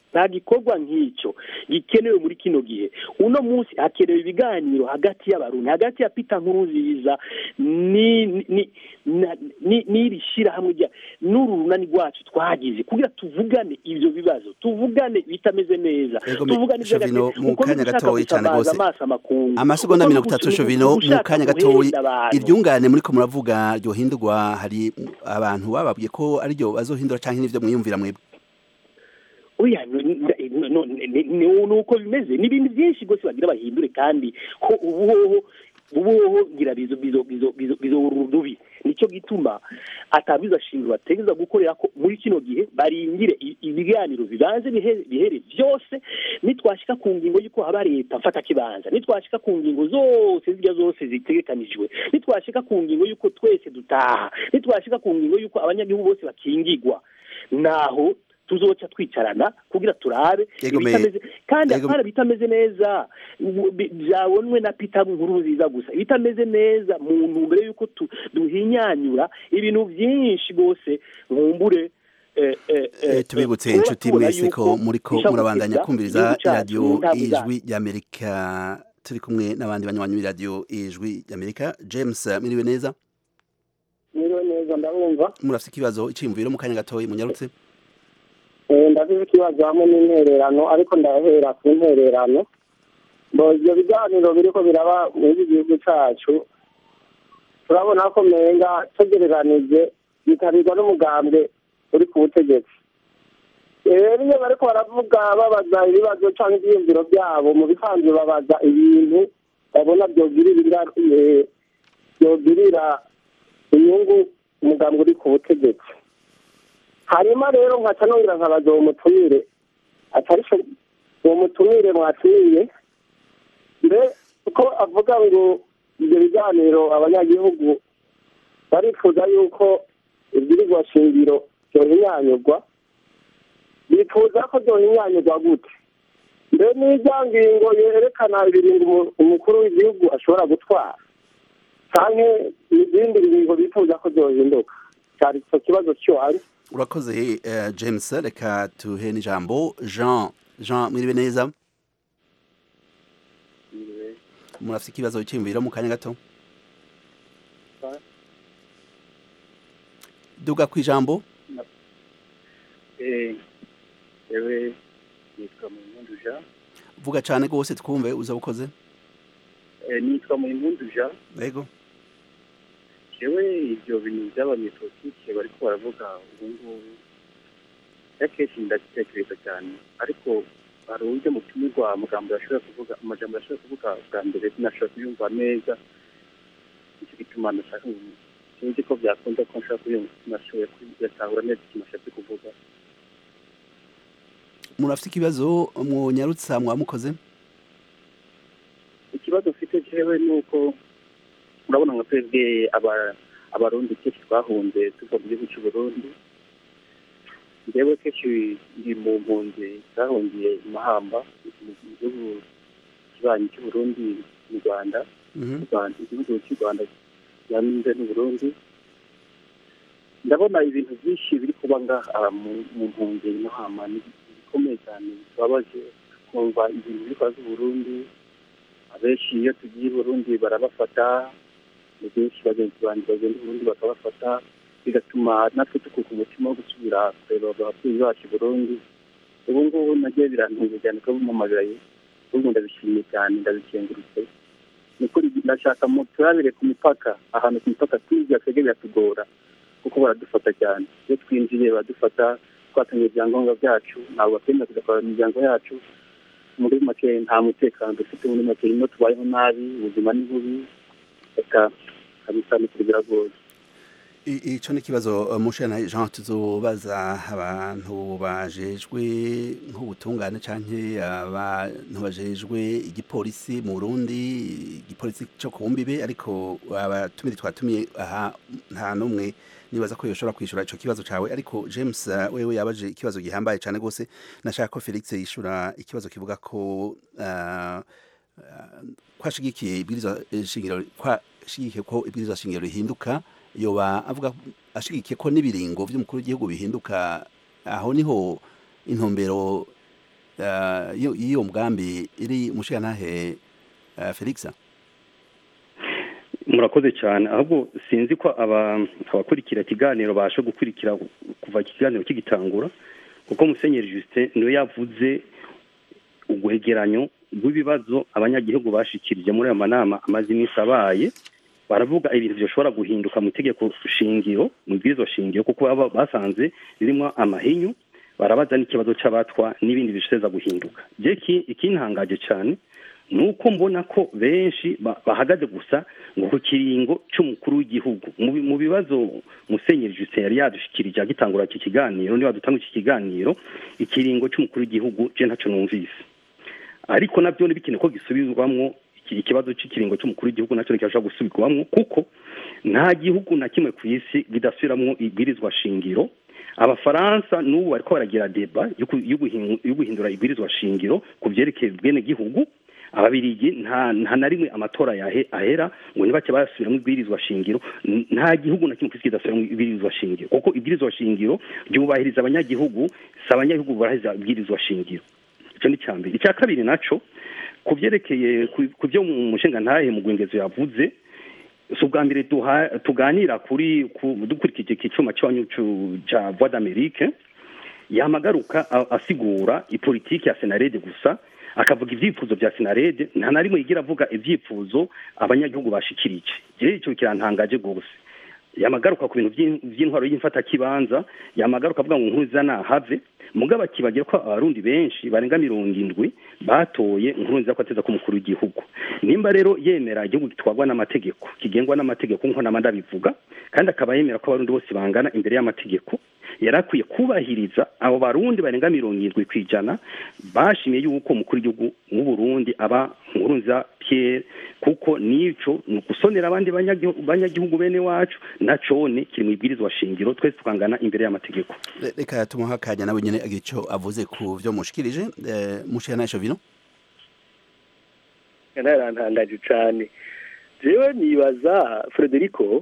nta gikorwa nk'icyo gikenewe muri kino gihe uno munsi hakenewe ibiganiro hagati y'abarundi hagati ya pita nkuruziza ni ni na- ni- n'iri shyirahamwe rya n'uru runani rwacu twagize kugira tuvugane ibyo bibazo tuvugane bitameze neza Ego, me- tuvugane Shovino, iby'agaciro. mu Kuko kanya n'ugushaka gatoyi cyane gutabaza rwose. amaso amakungu amasegonda Kuko mirongo n'ugushaka- itatu shovino mu n'ugushaka kanya gatoyi guhenda abantu. iryungane muriko muravuga ryohindurwa hari abantu bababwiye ko ariryo bazohindura canke n'ivyo mwiyumvira mwebwe oya no- no- no- ni- ni ni uko bimeze ni ibintu byinshi rwose bagira bahindure kandi ko ubuhoho ubuhoho ngira bizo bizo bizo bizo bizo urudubi nicyo gituma atabiza shingiro bategeza gukorera ko muri kino gihe barindire i- ibiganiro bibanze bihe- bihere byose nitwashika ku ngingo y'uko haba leta mfata kibanza nitwashika ku ngingo zose zirya zose zitegekanijwe nitwashika ku ngingo y'uko twese dutaha nitwashika ku ngingo y'uko abanyagihugu bose bakingigwa naho tuzoca twicarana kugira turabe Yego, me- ibitameze kandi Yego. apana bitameze neza ubu- bi- byabonwe na Peter nkuru nziza gusa ibitameze neza mu ntumbero y'uko tu- duhinyanyura ibintu byinshi rwose nkumbure eh, eh, Eh, eh, tubibutse eh, inshuti tubona mwese ko yuko muriko bishobora murabandanya guteza kumviriza igihugu cyacu radiyo mu ntambwe ijwi zacu. ry'amerika turi kumwe n'abandi banywanyi b'iradiyo ijwi ry'amerika james miriwe neza niba neza ndabumva murafite ikibazo iciyumviro mu kanya gatoyi munyarutse Eh, ndafite ikibazo hamwe n'intererano ariko ndahera ku ntererano ngo ibyo biganiro biriko biraba muri iki gihugu cacu turabona ko menga tugereranije bitabirwa n'umugambwe uri ku butegetsi rero iyo bariko baravuga babaza ibibazo canke ivyiyumviro vyabo mu bisanzwe babaza ibintu babona vyogirira ingaru- eh, vyogirira inyungu umugambwe uri ku butegetsi hanyuma rero nkaca nongera nkabaza uwo mutumire atari cyo uwo mutumire mwatumiye mbe uko avuga ngo ibyo biganiro abanyagihugu barifuza yuko ibwirizwa shingiro byohinyanyurwa bifuza ko byohinyanyurwa gute mbe n'irya ngingo yerekana ibiringo umu- umukuru w'igihugu ashobora gutwara canke izindi ngingo bifuza ko byohinduka cyari icyo kibazo cyuhari urakoze eh, james reka tuhe n'ijambo jean jean mwiriwe neza murafite ikibazo iciyumviro mu kanya gato duga ku ijambo yewe nitwa Muhimpundu Jean vuga cane rwose twumve uza ukoze Eh, nitwa Muhimpundu Jean yego yewe ibyo bintu by'abanyepolitike bariko baravuga ubu ngubu akenshi ndabitekereza cyane ariko hari uburyo mutumirwa amagambo yashobora kuvuga amajambo yashobora kuvuga bwa mbere sinashobora kuyumva neza nicyo gituma nashaka ngo sinzi ko byakunda ko nshobora kuyumva sinashoboye kuyatahura neza ikintu ashatse kuvuga murafite ikibazo mwonyarutsa mwamukoze ikibazo mfite jewe ni uko urabona nka twebwe aba- abarundi kenshi twahunze tuva mu gihugu cy'u Burundi njyewe kenshi ndi mu mpunzi zahungiye i mahamba mu gihugu kibanyi cy'u Burundi mu rwanda Mhm. mu Rwanda igihugu cy'u rwanda kibanze n'u Burundi ndabona ibintu byinshi biri kuba ngaha mu- mu mpunzi i mahamba ni bikomeye cyane bibabaje kumva ibintu biri kuba z'u Burundi abenshi iyo tugiye i burundi barabafata ni benshi bagenzi banjye bagenda i burundi bakabafata bigatuma natwe tukuka umutima wo gusubira kureba ababyeyi bacu i burundi ubu ngubu nagiye birantunze cyane ko bumamagaye ubu ndabishimiye cyane ndabikengurutse ni ukuri ndashaka mu turabire ku mipaka ahantu ku mipaka twiga twebwe biratugora kuko baradufata cyane iyo twinjiye baradufata twatangiye ibyangombwa byacu ntabwo batwemera tugatwara imiryango yacu muri make nta mutekano dufite muri make ino tubayeho nabi ubuzima ni bubi reka kabisa ni kuri biragoye I- ico ni ikibazo mushana jean tuzobaza abantu bajejwe nk'ubutungane canke abantu bajejwe igipolisi mu burundi igipolisi co ku mbibe ariko abatumire twatumiye aha nta n'umwe nibaza ko yoshobora kwishura ico kibazo cawe ariko james uh, wewe yabaje ikibazo gihambaye cane gose nashaka ko felix yishura ikibazo kivuga ko uh, kwashigikiye ibwirizwa shingiro kwashigikiye ko ibwirizwa shingiro rihinduka yoba avuga ashigikiye ko n'ibiringo by'umukuru w'igihugu bihinduka aho niho intumbero eh, iyo iyo mugambi iri mushigantahe eh, Felix murakoze cyane ahubwo sinzi ko aba- abakurikira ikiganiro basha gukurikira kuva ikiganiro kigitangura kuko musenyeri justin niwe yavuze uguhegeranyo rw'ibibazo abanyagihugu bashikirije muri ayo manama amaze iminsi abaye baravuga ibintu bishobora guhinduka mu itegeko shingiro mu bwizo shingiro kuko baba basanze ririmo amahinyu barabaza n'ikibazo cy'abatwa n'ibindi bishobora guhinduka je ki- ikintangaje cyane ni uko mbona ko benshi ba- bahagaze gusa ngo ku kiringo cy'umukuru w'igihugu mu bi- mu bibazo musenyeri justin yari yadushikirije agitangura iki kiganiro niba dutanga iki kiganiro ikiringo cy'umukuru w'igihugu je ntacyo numvise ariko nabyo ntibikine ko gisubirwamwo iki- ikibazo cy'ikiringo cy'umukuru w'igihugu nacyo ntikibasha gusubirwamwo kuko nta gihugu na kimwe ku isi kidasubiramwo ibwirizwa shingiro abafaransa n'ubu bariko baragira deba yo ku- yo guhin- yo guhindura ibwirizwa shingiro ku vyerekeye ubwene gihugu ababirigi nta nta na rimwe amatora yahe ahera ngo ntibake basubiramo ibwirizwa shingiro N- nta gihugu na kimwe ku isi kidasubiramo ibwirizwa shingiro kuko ibwirizwa shingiro ryubahiriza abanyagihugu si abanyagihugu barahiriza ibwirizwa shingiro icyo ni icya mbere icya kabiri naco ku byerekeye ku- ku byo mu mushinga ntahe mu gwengezo yavuze si ubwa mbere duha- tuganira kuri ku- dukurikije iki cyuma cy'abanyu cu- cya voix d'amerique yamagaruka a- asigura ipolitiki ya senarede gusa akavuga ibyifuzo bya senarede nta na rimwe yigira avuga ibyifuzo abanyagihugu bashikirije rero icyo kirantangaje rwose yamagaruka ku bintu by'in- by'intwaro y'imfatakibanza yamagaruka avuga ngo nkuza nahave mugabo akibagira ko abarundi benshi barenga mirongo indwi batoye nkurunziza ko ateza ko umukuru w'igihugu nimba rero yemera igihugu gitwarwa n'amategeko kigengwa n'amategeko nk'uko nama ndabivuga kandi akaba yemera ko abarundi bose bangana imbere y'amategeko yari akwiye kubahiriza abo barundi barenga mirongo irindwi ku ijana bashimiye yuko umukuru w'igihugu w'uburundi aba nkurunziza pierre kuko nico ni ugusonera abandi banyagihu- banyagihugu bene wacu nacone kiri mu ibwirizwa shingiro twese tukangana imbere y'amategeko Re- reka tumuha akanya nawe nyene agira ico avuze ku vyo mushikirije eh, mushigantahe Shovino ntarantangaje cyane jewe nibaza frederico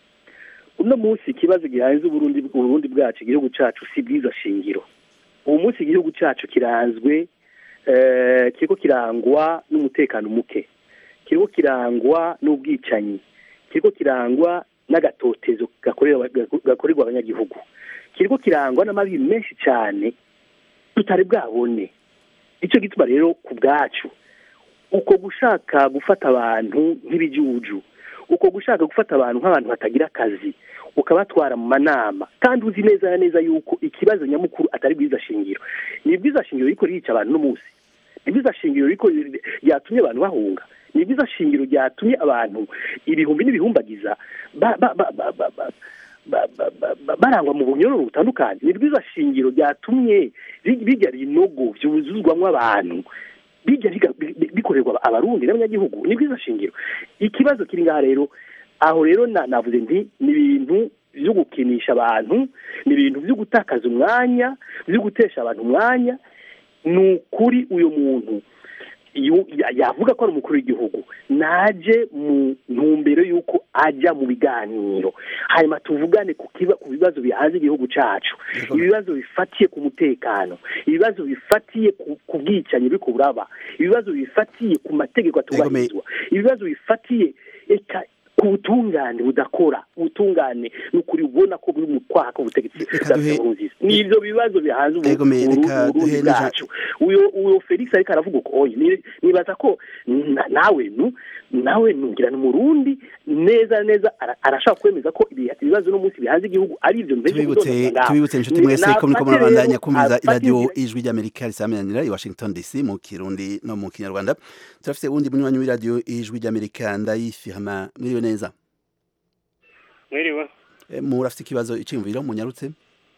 uno munsi ikibazo gihanze uburundi uburundi bwacu igihugu cacu si bwiza shingiro ubu munsi igihugu cacu kiranzwe eh, kiriko kirangwa n'umutekano muke kiriko kirangwa n'ubwicanyi kiriko kirangwa n'agatotezo gakorerwa gakorerwa abanyagihugu kiriko kirangwa n'amabi menshi cyane tutari bwabone icyo gituma rero ku bwacu uko gushaka gufata abantu nk'ibijuju uko gushaka gufata abantu nk'abantu batagira akazi ukabatwara mu manama kandi uzi neza na neza yuko ikibazo nyamukuru atari bwiza shingiro ni bwiza shingiro riko rica abantu no munsi ni bwiza shingiro riko ryatumye abantu bahunga ni bwiza shingiro ryatumye abantu ibihumbi n'ibihumbagiza ba- ba- ba- ba- ba- ba- ba- ba- ba- ba- barangwa mu bunyororo butandukanye ni bwiza shingiro ryatumye ri- bijya rinogo vyuzuzwamwo abantu bijya biga- bi- bi- bikorerwa abarundi n'abanyagihugu ni bwiza shingiro ikibazo kiri ngaha rero aho rero na- navuze nti ni ibintu byo gukinisha abantu ni ibintu byo gutakaza umwanya byo gutesha abantu umwanya ni ukuri uyu muntu yu- ya- yavuga ko ari umukuru w'igihugu naje mu ntumbero y'uko ajya mu biganiro hanyuma tuvugane ku kiba- ku bibazo bihanze igihugu cyacu ibibazo bifatiye ku mutekano ibibazo bifatiye ku- ku bwicanyi buri buraba ibibazo bifatiye ku mategeko atubahirizwa ibibazo bifatiye eka ku butungane budakora ubutungane ni ukuri ubona ko buri mu kwaha k'ubutegetsi bwa duhe- Nkurunziza ni ibyo bibazo bihanze ubu- Ego me, Uburundi reka Uburundi duhe n'ija- bwacu uyo uyo felix ariko aravuga uko oye ni- nibaza ko na- nawe nu nawe nungira ni umurundi neza neza ara- arashaka kwemeza ko ibi- ibibazo no munsi bihanze igihugu ari ibyo mbese tubibutse tubibutse inshuti mwese ko muriko murabandanya kumviriza iradiyo ijwi ry'amerika risamiranira i washington dc mu kirundi no mu kinyarwanda turafise uwundi munywanyi w'iradiyo ijwi ry'amerika ndayifirma mwiriwe neza mwiriwe Eh, murafise ikibazo iciyumviro munyarutse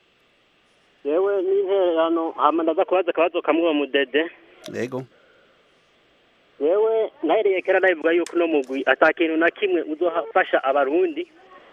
yewe n'intererano hama ndaza kubaza akabazo kamwe uwo mudede yego yewe nahereye kera ndabivuga yuko uno mugwi ata kintu na kimwe uzofasha abarundi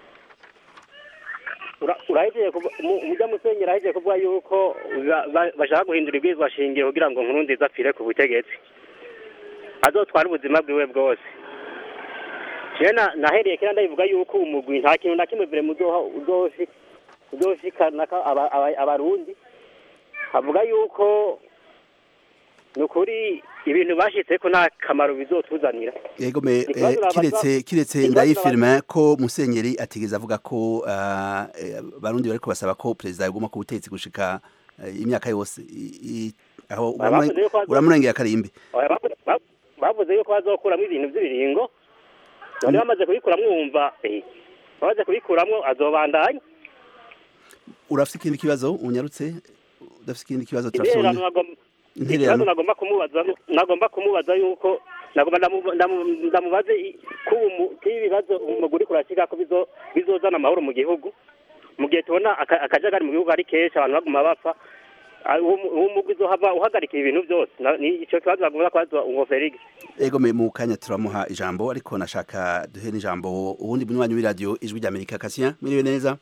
Ura- urahejeye kuvu- mu- umujya musenyi urahejeye kuvuga yuko ba- ba- bashaka guhindura ibwirizwa shingiro kugira ngo nkurunziza apfire ku butegetsi azotwara ubuzima bwiwe bwose jewe na- nahereye kera ndabivuga yuko umugwi nta kintu na kimwe vire muzoha uzoshi- uzoshikana ka- aba- aba- abarundi avuga yuko ni ukuri ibintu bashyitse ko nta kamaro bizotuzanira yego me Ikibazo eh, nabaza- kiretse kiretse ikibazo ndayifirma ko musenyeri atigeze avuga ko ah, eh, barundi bariko basaba ko perezida yaguma ku butegetsi gushika eh, imyaka yose I- i- aho Bavuze uramure- yuko azo- uramurengera karimbi Oya, bavu- bavu- bavuze yuko bazokuramo ibintu by'ibiringo none bamaze kubikuramwo wumva eh, bamaze kubikuramwo azobandanya urafite ikindi kibazo unyarutse udafite ikindi kibazo intererano turasonye nagom- Intererano. ikibazo nagomba kumubaza nagomba kumubaza yuko nagomba ndamu- ndamu- ndamubaze i- ko ubu mu- ko ibibazo umuguri kurashika ko bizo- bizozana amahoro mu gihugu mu gihe tubona aka- akajagari mu gihugu ari kenshi abantu baguma bapfa Ah, uwo mu- uwo mugwi uzohava uhagarika ibintu byose Na- ni ico kibazo nagomba kubaza uwo Felix ego me mu kanya turamuha ijambo ariko nashaka duhe n'ijambo ubundi bunywanyi w'iradiyo ijwi rya amerika kasien mwiriwe neza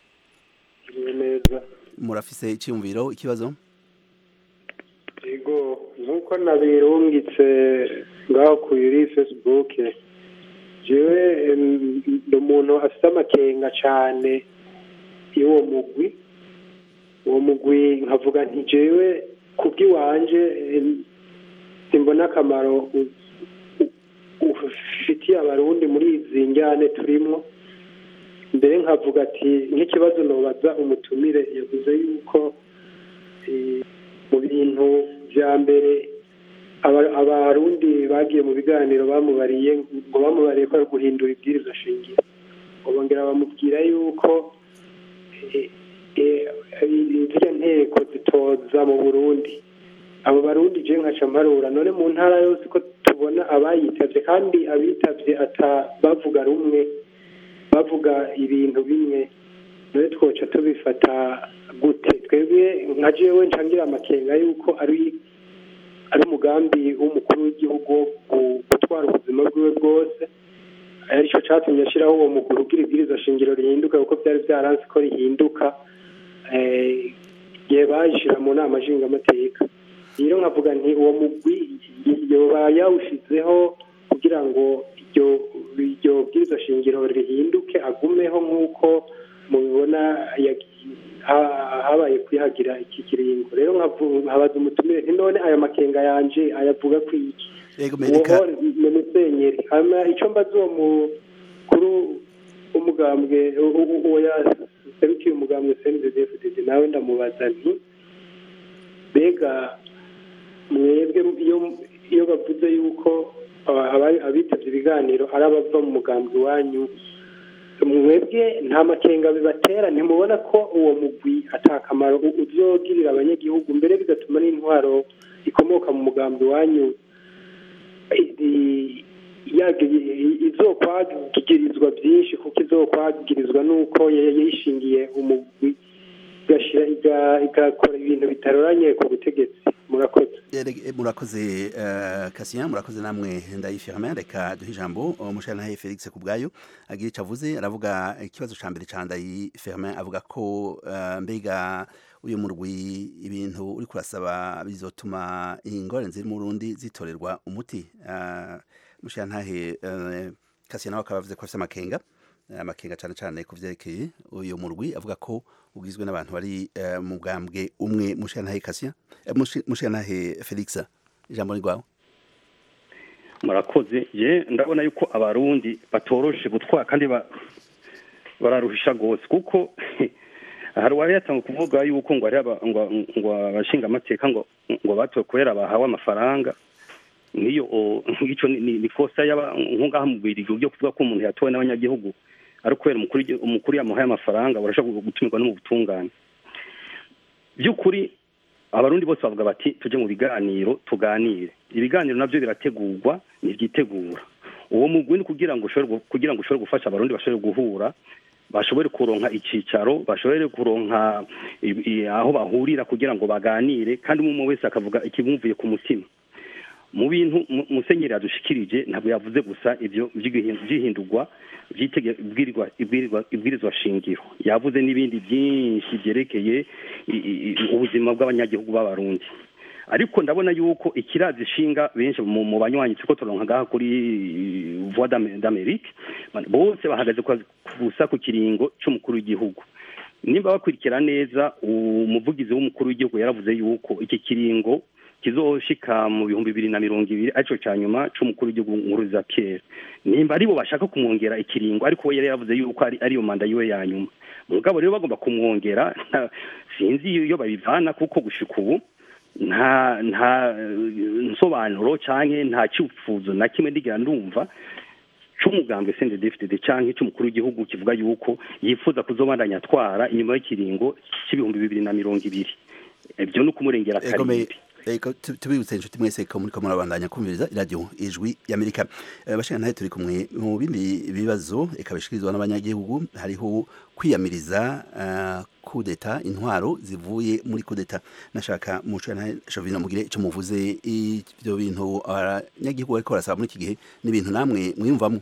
neza murafise icyiyumviro ikibazo yego nk'uko nabirungitse ngaho kuri facebook jewe em, ndi umuntu afite amakenga cyane y'uwo mugwi uwo mugwi nkavuga nti jewe kubw'iwanje em, simbona akamaro u- u- ufitiye abarundi muri izi njyane turimwo mbere nkavuga ati nk'ikibazo nobaza umutumire yavuze yuko eh, mu bintu bya mbere aba- abarundi bagiye mu biganiro bamubariye ngo bamubariye ko ari guhindura ibwirizwa shingiro ngo bongera bamubwira yuko eh, eh, ziriya nteko zitoza mu burundi abo barundi je nkaca mparura none mu ntara yose ko tubona abayitavye kandi abitavye ata bavuga rumwe bavuga ibintu bimwe none twoca tubifata gute twebwe nka jewe ncangira amakenga yuko ari ari umugambi w'umukuru w'igihugu wo gu- gutwara ubuzima bwiwe bwose aricyo catumye ashiraho uwo muguru ugira ibwirizwa shingiro rihinduka kuko byari byaranze ko rihinduka eh, igihe bayishira mu nama nshingamateka rero nkavuga nti uwo mugwi yoba yawushizeho kugira ngo iryo iryo bwirizwa shingiro rihinduke agumeho nk'uko mubibona yagi- ha- habaye kwihagira iki kiringo rero nkavu- nkabaza umutumire nti none aya makenga yanje ayavuga ku iki ego uwo mereka ni musenyeri hama icyo mbaza uwo mukuru w'umugambwe u- u- uwo yaserukiye umugambwe cndfdd nawe ndamubaza nti mbega mwebwe iyo iyo bavuze yuko aba- aba- abitabye ibiganiro ari abava mu mugambwe wanyu mwebwe nta makenga bibatera ntimubona ko uwo mugwi atakamaro u- uzogirira abanyagihugu mbere bigatuma n'intwaro ikomoka mu mugambi wanyu izi- yagi- izokwagirizwa byinshi kuko izokwagirizwa n'uko ya- yayishingiye umugwi igashira iga- igakora ibintu bitaroranye ku butegetsi murakoze Erege- murakoze eh, Cassien murakoze namwe ndayifirma reka duhe ijambo umushana Felix kubwayo agira icyo avuze aravuga ikibazo ca mbere ca ndayifirma avuga ko eh, mbega uyu murwi ibintu uri kurasaba bizotuma ingorane ziri mu Burundi zitorerwa umuti Eh, mushantahe eh, Cassien nawe akaba avuze ko afite amakenga eh, amakenga cyane cyane ku vyerekeye uyu murwi avuga ko ugizwe n'abantu bari eh, mu bwambwe umwe mushantahe Cassien Eh, mushi- mushantahe Felix ijambo ni rwawe murakoze ye ndabona yuko abarundi batoroshe gutwara kandi ba- bararuhisha rwose kuko hari uwari yatanga kuvuga yuko ngo ari aba- ngo ngo abashinga amateka ngo ngo batowe kubera bahawe amafaranga nk'iyo o- nk'icyo ni- ni- ni kosa yaba nk'ungaha mu birigi byo kuvuga ko umuntu yatowe n'abanyagihugu ari kubera umukuru w'igi- umukuru yamuhaye amafaranga barashobora gutumirwa no mu butungane by'ukuri abarundi bose bavuga bati tujye mu biganiro tuganire ibiganiro nabyo birategurwa ntibyitegura uwo mugwi ni kugira ngo ushobore gu- kugira ngo ushobore gufasha abarundi bashobore guhura bashobore kuronka icyicaro bashobore kuronka i- i- aho bahurira kugira ngo baganire kandi umwe umwe wese akavuga ikimumvuye ku mutima mu bintu mu- musenyeri yadushikirije ntabwo yavuze gusa ibyo by'igihin- by'ihindurwa by'itege- ibwirirwa- ibwirirwa- ibwirizwa shingiro yavuze n'ibindi byinshi byerekeye i- i- i- ubuzima bw'abanyagihugu b'abarundi ariko ndabona yuko ikirazi ishinga benshi mu mu banywanyi tuko turonka ngaha kuri voix d'Am- d'Amerique bose bahagaze ku- gusa ku kiringo c'umukuru w'igihugu nimba bakurikira neza umuvugizi w'umukuru w'igihugu yaravuze yuko iki kiringo kizoshika mu bihumbi bibiri na mirongo ibiri arico ca nyuma c'umukuru w'igihugu nkuruza Pierre nimba aribo bashaka kumwongera ikiringo ariko we yari yaravuze yuko ari ariyo manda yiwe ya nyuma mugabo rero bagomba kumwongera nta- sinzi iyo babivana kuko gushika ubu nta nta eh, nsobanuro canke nta cyifuzo na kimwe ndigera ndumva c'umugambwe CNDD-FDD canke c'umukuru w'igihugu kivuga yuko yifuza kuzobandanya atwara inyuma y'ikiringo c'ibihumbi bibiri na mirongo ibiri ibyo ni ukumurengera Ego me- karindwi ego tu- tubibutse inshuti mwese ko muriko murabandanya kumviriza iradiyo ijwi y'amerika Eh, bashaka ntahe turi kumwe mu bindi bibazo eka bishikirizwa n'abanyagihugu hariho kwiyamiriza eh, kudeta intwaro zivuye muri kudeta nashaka muco ntahe shovino mugire ico muvuze ivyo bintu abanyagihugu bariko barasaba muri iki gihe ni ibintu namwe mwiyumvamwo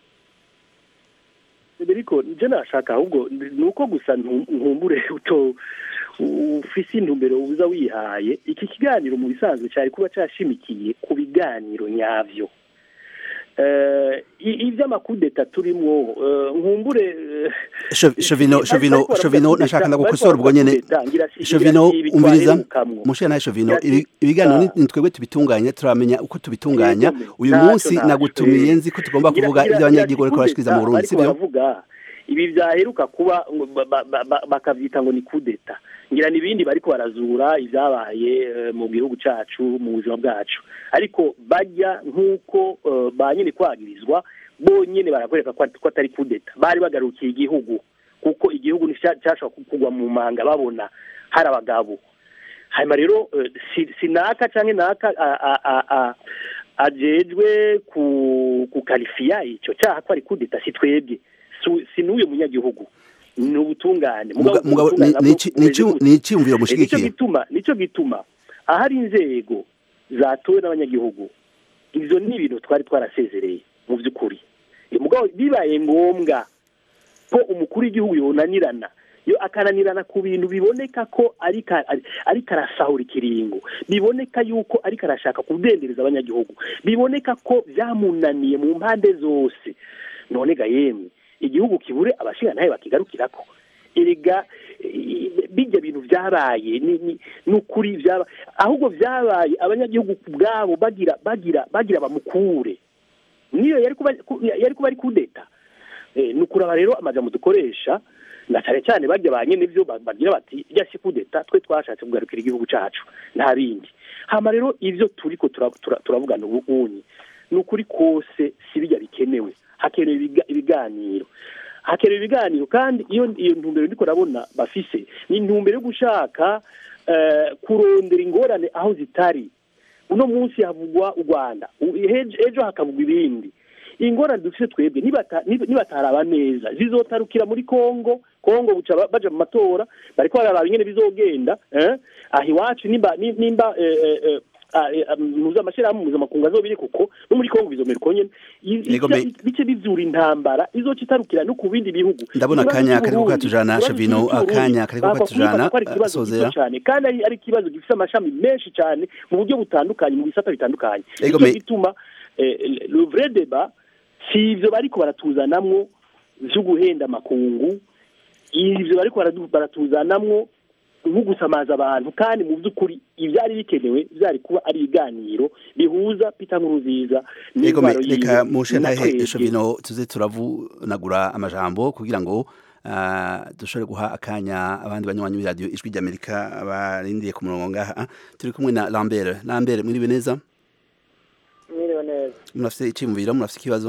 Federico nje nashaka ahubwo ni uko gusa ntu- nkumbure uto ufise intumbero uza wihaye iki kiganiro mu bisanzwe cyari kuba cyashimikiye ku biganiro nyavyo eh i- ivy'amakudeta turimwo eh, nkumbure eh, Sho- Shovino, ariko Shovino, baravuga Shovino, kudeta, nashaka bariko ndagukosora ubwo baravuga nyene. kudeta, ngira si- Shovino, ngira si umviriza, bitwarerukamwo. mushe nawe Shovino, Ngira si- ibi- ibiganiro ni Ah. ni twebwe tubitunganya turamenya uko tubitunganya. Yego, Uyu ntacyo, munsi ntacyo. nagutumiye nzi ko tugomba Ngira- kuvuga ngira- ibyo abanyagihugu ngira bariko barashikiriza mu kudeta, Burundi, bariko sibyo? baravuga ibi vyaheruka kuba ngo ba- ba- ba- ba- bakavyita ngo ni kudeta ngira n'ibindi bariko barazura ivyabaye eh, mu gihugu cacu mu buzima bwacu ariko bajya nk'uko eh, ba nyene kwagirizwa bonyene barakwereka ko at- ko atari kudeta bari bagarukiye igihugu kuko igihugu nticyashobora kugwa mu manga babona hari abagabo hanyuma rero eh, si- sinaka canke naka a- a- a- a- ajejwe ku kukarifiya ico caha ko ari kudeta si twebwe Su- si n'uyo munyagihugu ni ubutungane Muga- Mugabo mugabo, ubutungane ni- nabwo ni iki- ni iki- bumeze ni iciyumviro gute? mushigikiye? nico gituma nico gituma ahari inzego zatowe n'abanyagihugu ivyo ni ibintu twari twarasezereye mu vy'ukuri Eh, mugabo bibaye ngombwa ko umukuru w'igihugu yonanirana yo akananirana ku bintu biboneka ko ariko ariko arasahura ikiringo biboneka yuko ariko arashaka kudendereza abanyagihugu biboneka ko byamunaniye mu mpande zose none ga yemwe igihugu kibure abashinga ntayo bakigarukirako erega eh, bijya bintu byabaye ni ni- ni ukuri byaba ahubwo byabaye abanyagihugu ubwabo bagira bagira bagira bamukure niyo yari kuba ku- yari kuba ari kudeta Eh, ni ukuraba rero amajambo dukoresha na cyane cyane barya ba nyene byo ba- bagira bati rya si kudeta twe twashatse kugarukira igihugu cacu nta bindi hama rero ivyo turiko tura- tura- turavugana ubu unyi ni ukuri kose si bijya bikenewe hakenewe ibiga- ibiganiro hakenewe ibiganiro kandi iyo iyo ntumbero ndiko ndabona bafise ni intumbero yo gushaka eh, kurondera ingorane aho zitari uno munsi havugwa u rwanda u- ejo ejo hakavugwa ibindi ingorane dufite twebwe nibata- nib- nibataraba neza zizotarukira muri kongo kongo buca ba- baja mu matora bariko bararaba ingene bizogenda eh? aha iwacu nimba ni- nimba eh, eh, eh, ah, eh, ah, muzi amashirahamwe mpuzamakungu azobiri kuko no muri kongo bizomera uko nyene I- Yego, ica- me- bice bizura intambara izoca itarukira no ku bindi bihugu Ndabona Ikibazo akanya kariko c'Uburundi, katujana, ikibazo Shavino, c'Uburundi, akanya kariko bava katujana, kubifata ko ari ikibazo Sozera. gito cyane kandi ari ari ikibazo gifite amashami menshi cyane mu buryo butandukanye mu bisata bitandukanye Ego, nicyo me- gituma eh, le vrai débat si ivyo bariko baratuzanamwo vyo guhenda amakungu ivyo bariko baradu- baratuzanamwo nko gusamaza abantu kandi mu by'ukuri ivyari bikenewe vyari kuba ari ibiganiro bihuza Peter Nkurunziza Ego me- n'intwaro yiwe reka mushe na ntahe twebwe. Shovino tuze turavunagura amajambo kugira ngo ah, dushobore guha akanya abandi banywanyi b'iradiyo ijwi ry'Amerika barindiye ku murongo ngaha turi kumwe na Lambert Lambert mwiriwe neza mwiriwe neza murafite iciyumviro murafite ikibazo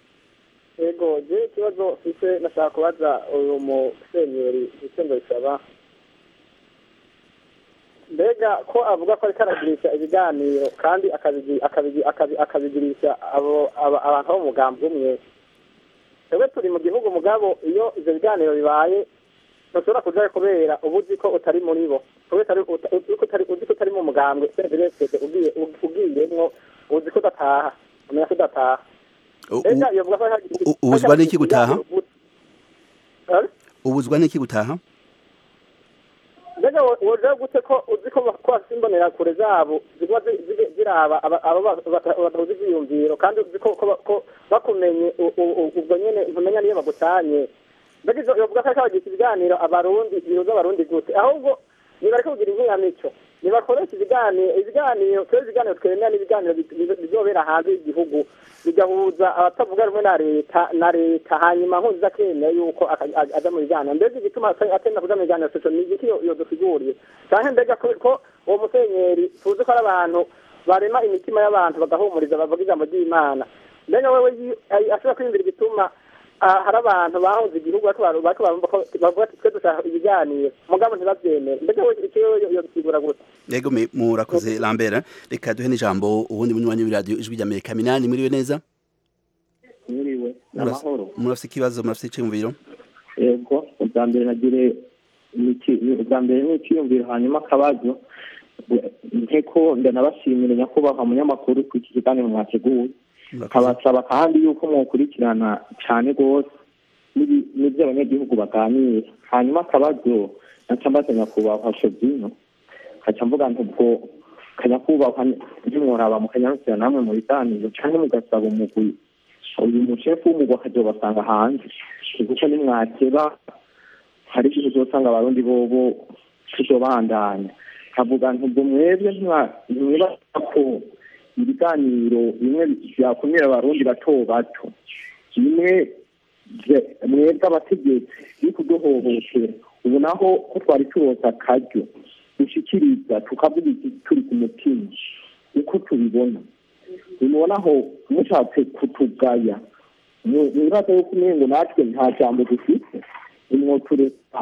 yego je ikibazo mfise nashaka kubaza uyu musenyeri Vincent Bisaba mbega ko avuga ko ariko aragirisha ibiganiro kandi akabigi- akabigi- akabi- akabigirisha abo aba- abantu bo mu mugambi umwe twebwe turi mu gihugu mugabo iyo ivyo biganiro bibaye ntushobora kujayo kubera uba uzi ko utari muri bo twebwe utari- uta- uzi ko utari- uzi ko utari mu mugambwe senderesede ugiye ugiyemwo uzi ko udataha umenya ko udataha U- mbega yovuga ko hari- u- ubuzwa n'iki gutaha? Eh? ubuzwa n'iki gutaha mbega wo- woja gute ko uzi ko ko bafite imbonerakure zabo ziguma zi- zi- ziraba aba- abo ba- bata- badahuza ivyiyumviro kandi uzi ko ko- ko bakumenye u- u- u- ubwo nyene ntumenya niyo bagutanye mbega ivyo yovuga ko ariko bagisha ibiganiro abarundi bihuza abarundi gute ahubwo nibareke kugira inkinamico nibakoresha ibiganiro ibiganiro twebwe ibiganiro twemera n'ibiganiro bi- bi- bizobera hanze y'igihugu bigahuza abatavuga rumwe na leta na leta hanyuma nkuzi akemera yuko aka- a- aja mu biganiro mbega igituma ate- atenda kuja mu biganiro soco ni igiki yo- yodusiguriye canke mbega ko ko uwo musenyeri tuzi ko ari abantu barema imitima y'abantu bagahumuriza bavuga ijambo ry'imana mbega wewe yi- ay- ashobora kwiyumvira igituma ah, hari abantu bahunze igihugu bariko baru- bariko barumva ko bavuga ati twe dushaka ibiganiro mugabo ntibavyemere mbega wewe icyo yo- yodusigura gute yego me- murakoze lambert reka duhe n'ijambo ubundi munywanyi w'iradiyo ijwi ry'amerika minani muriwe neza mwiriwe Murafise- amahoro murafise ikibazo murafise iciyumviro yego ubwa mbere nagire niki- ubwa mbere ni icyiyumviro hanyuma akabazo nkeko ndanabashimira nyakubahwa munyamakuru ku iki kiganiro mwateguye nkabasaba kandi yuko mwokurikirana cyane rwose n'ibi- n'ibyo abanyagihugu baganira hanyuma akabazo naca mbaza nyakubahwa shobino kaca mvuga nti ubwo kanyakubahwa ntimworaba mukanyarukira namwe mu biganiro cyangwa mugasaba umugwi uyu mushefu w'umugwi akazobasanga hanze kuko nimwakeba hari igihe uzosanga abarundi bobo tuzobandanya kavuga nti ubwo mwebwe ntimwa- ntimwibaza ko ibiganiro bimwe byakumira abarundi bato bato bimwe bye- mwebwe abategetsi biri kuduhohotera ubu naho ko twari turoza akaryo dushikiriza tukavuga iki turi ku mutima uko tubibona bimubonaho mushatse kutugaya mu- mwibaza yuko umengo natwe nta jambo dufite nimwotureka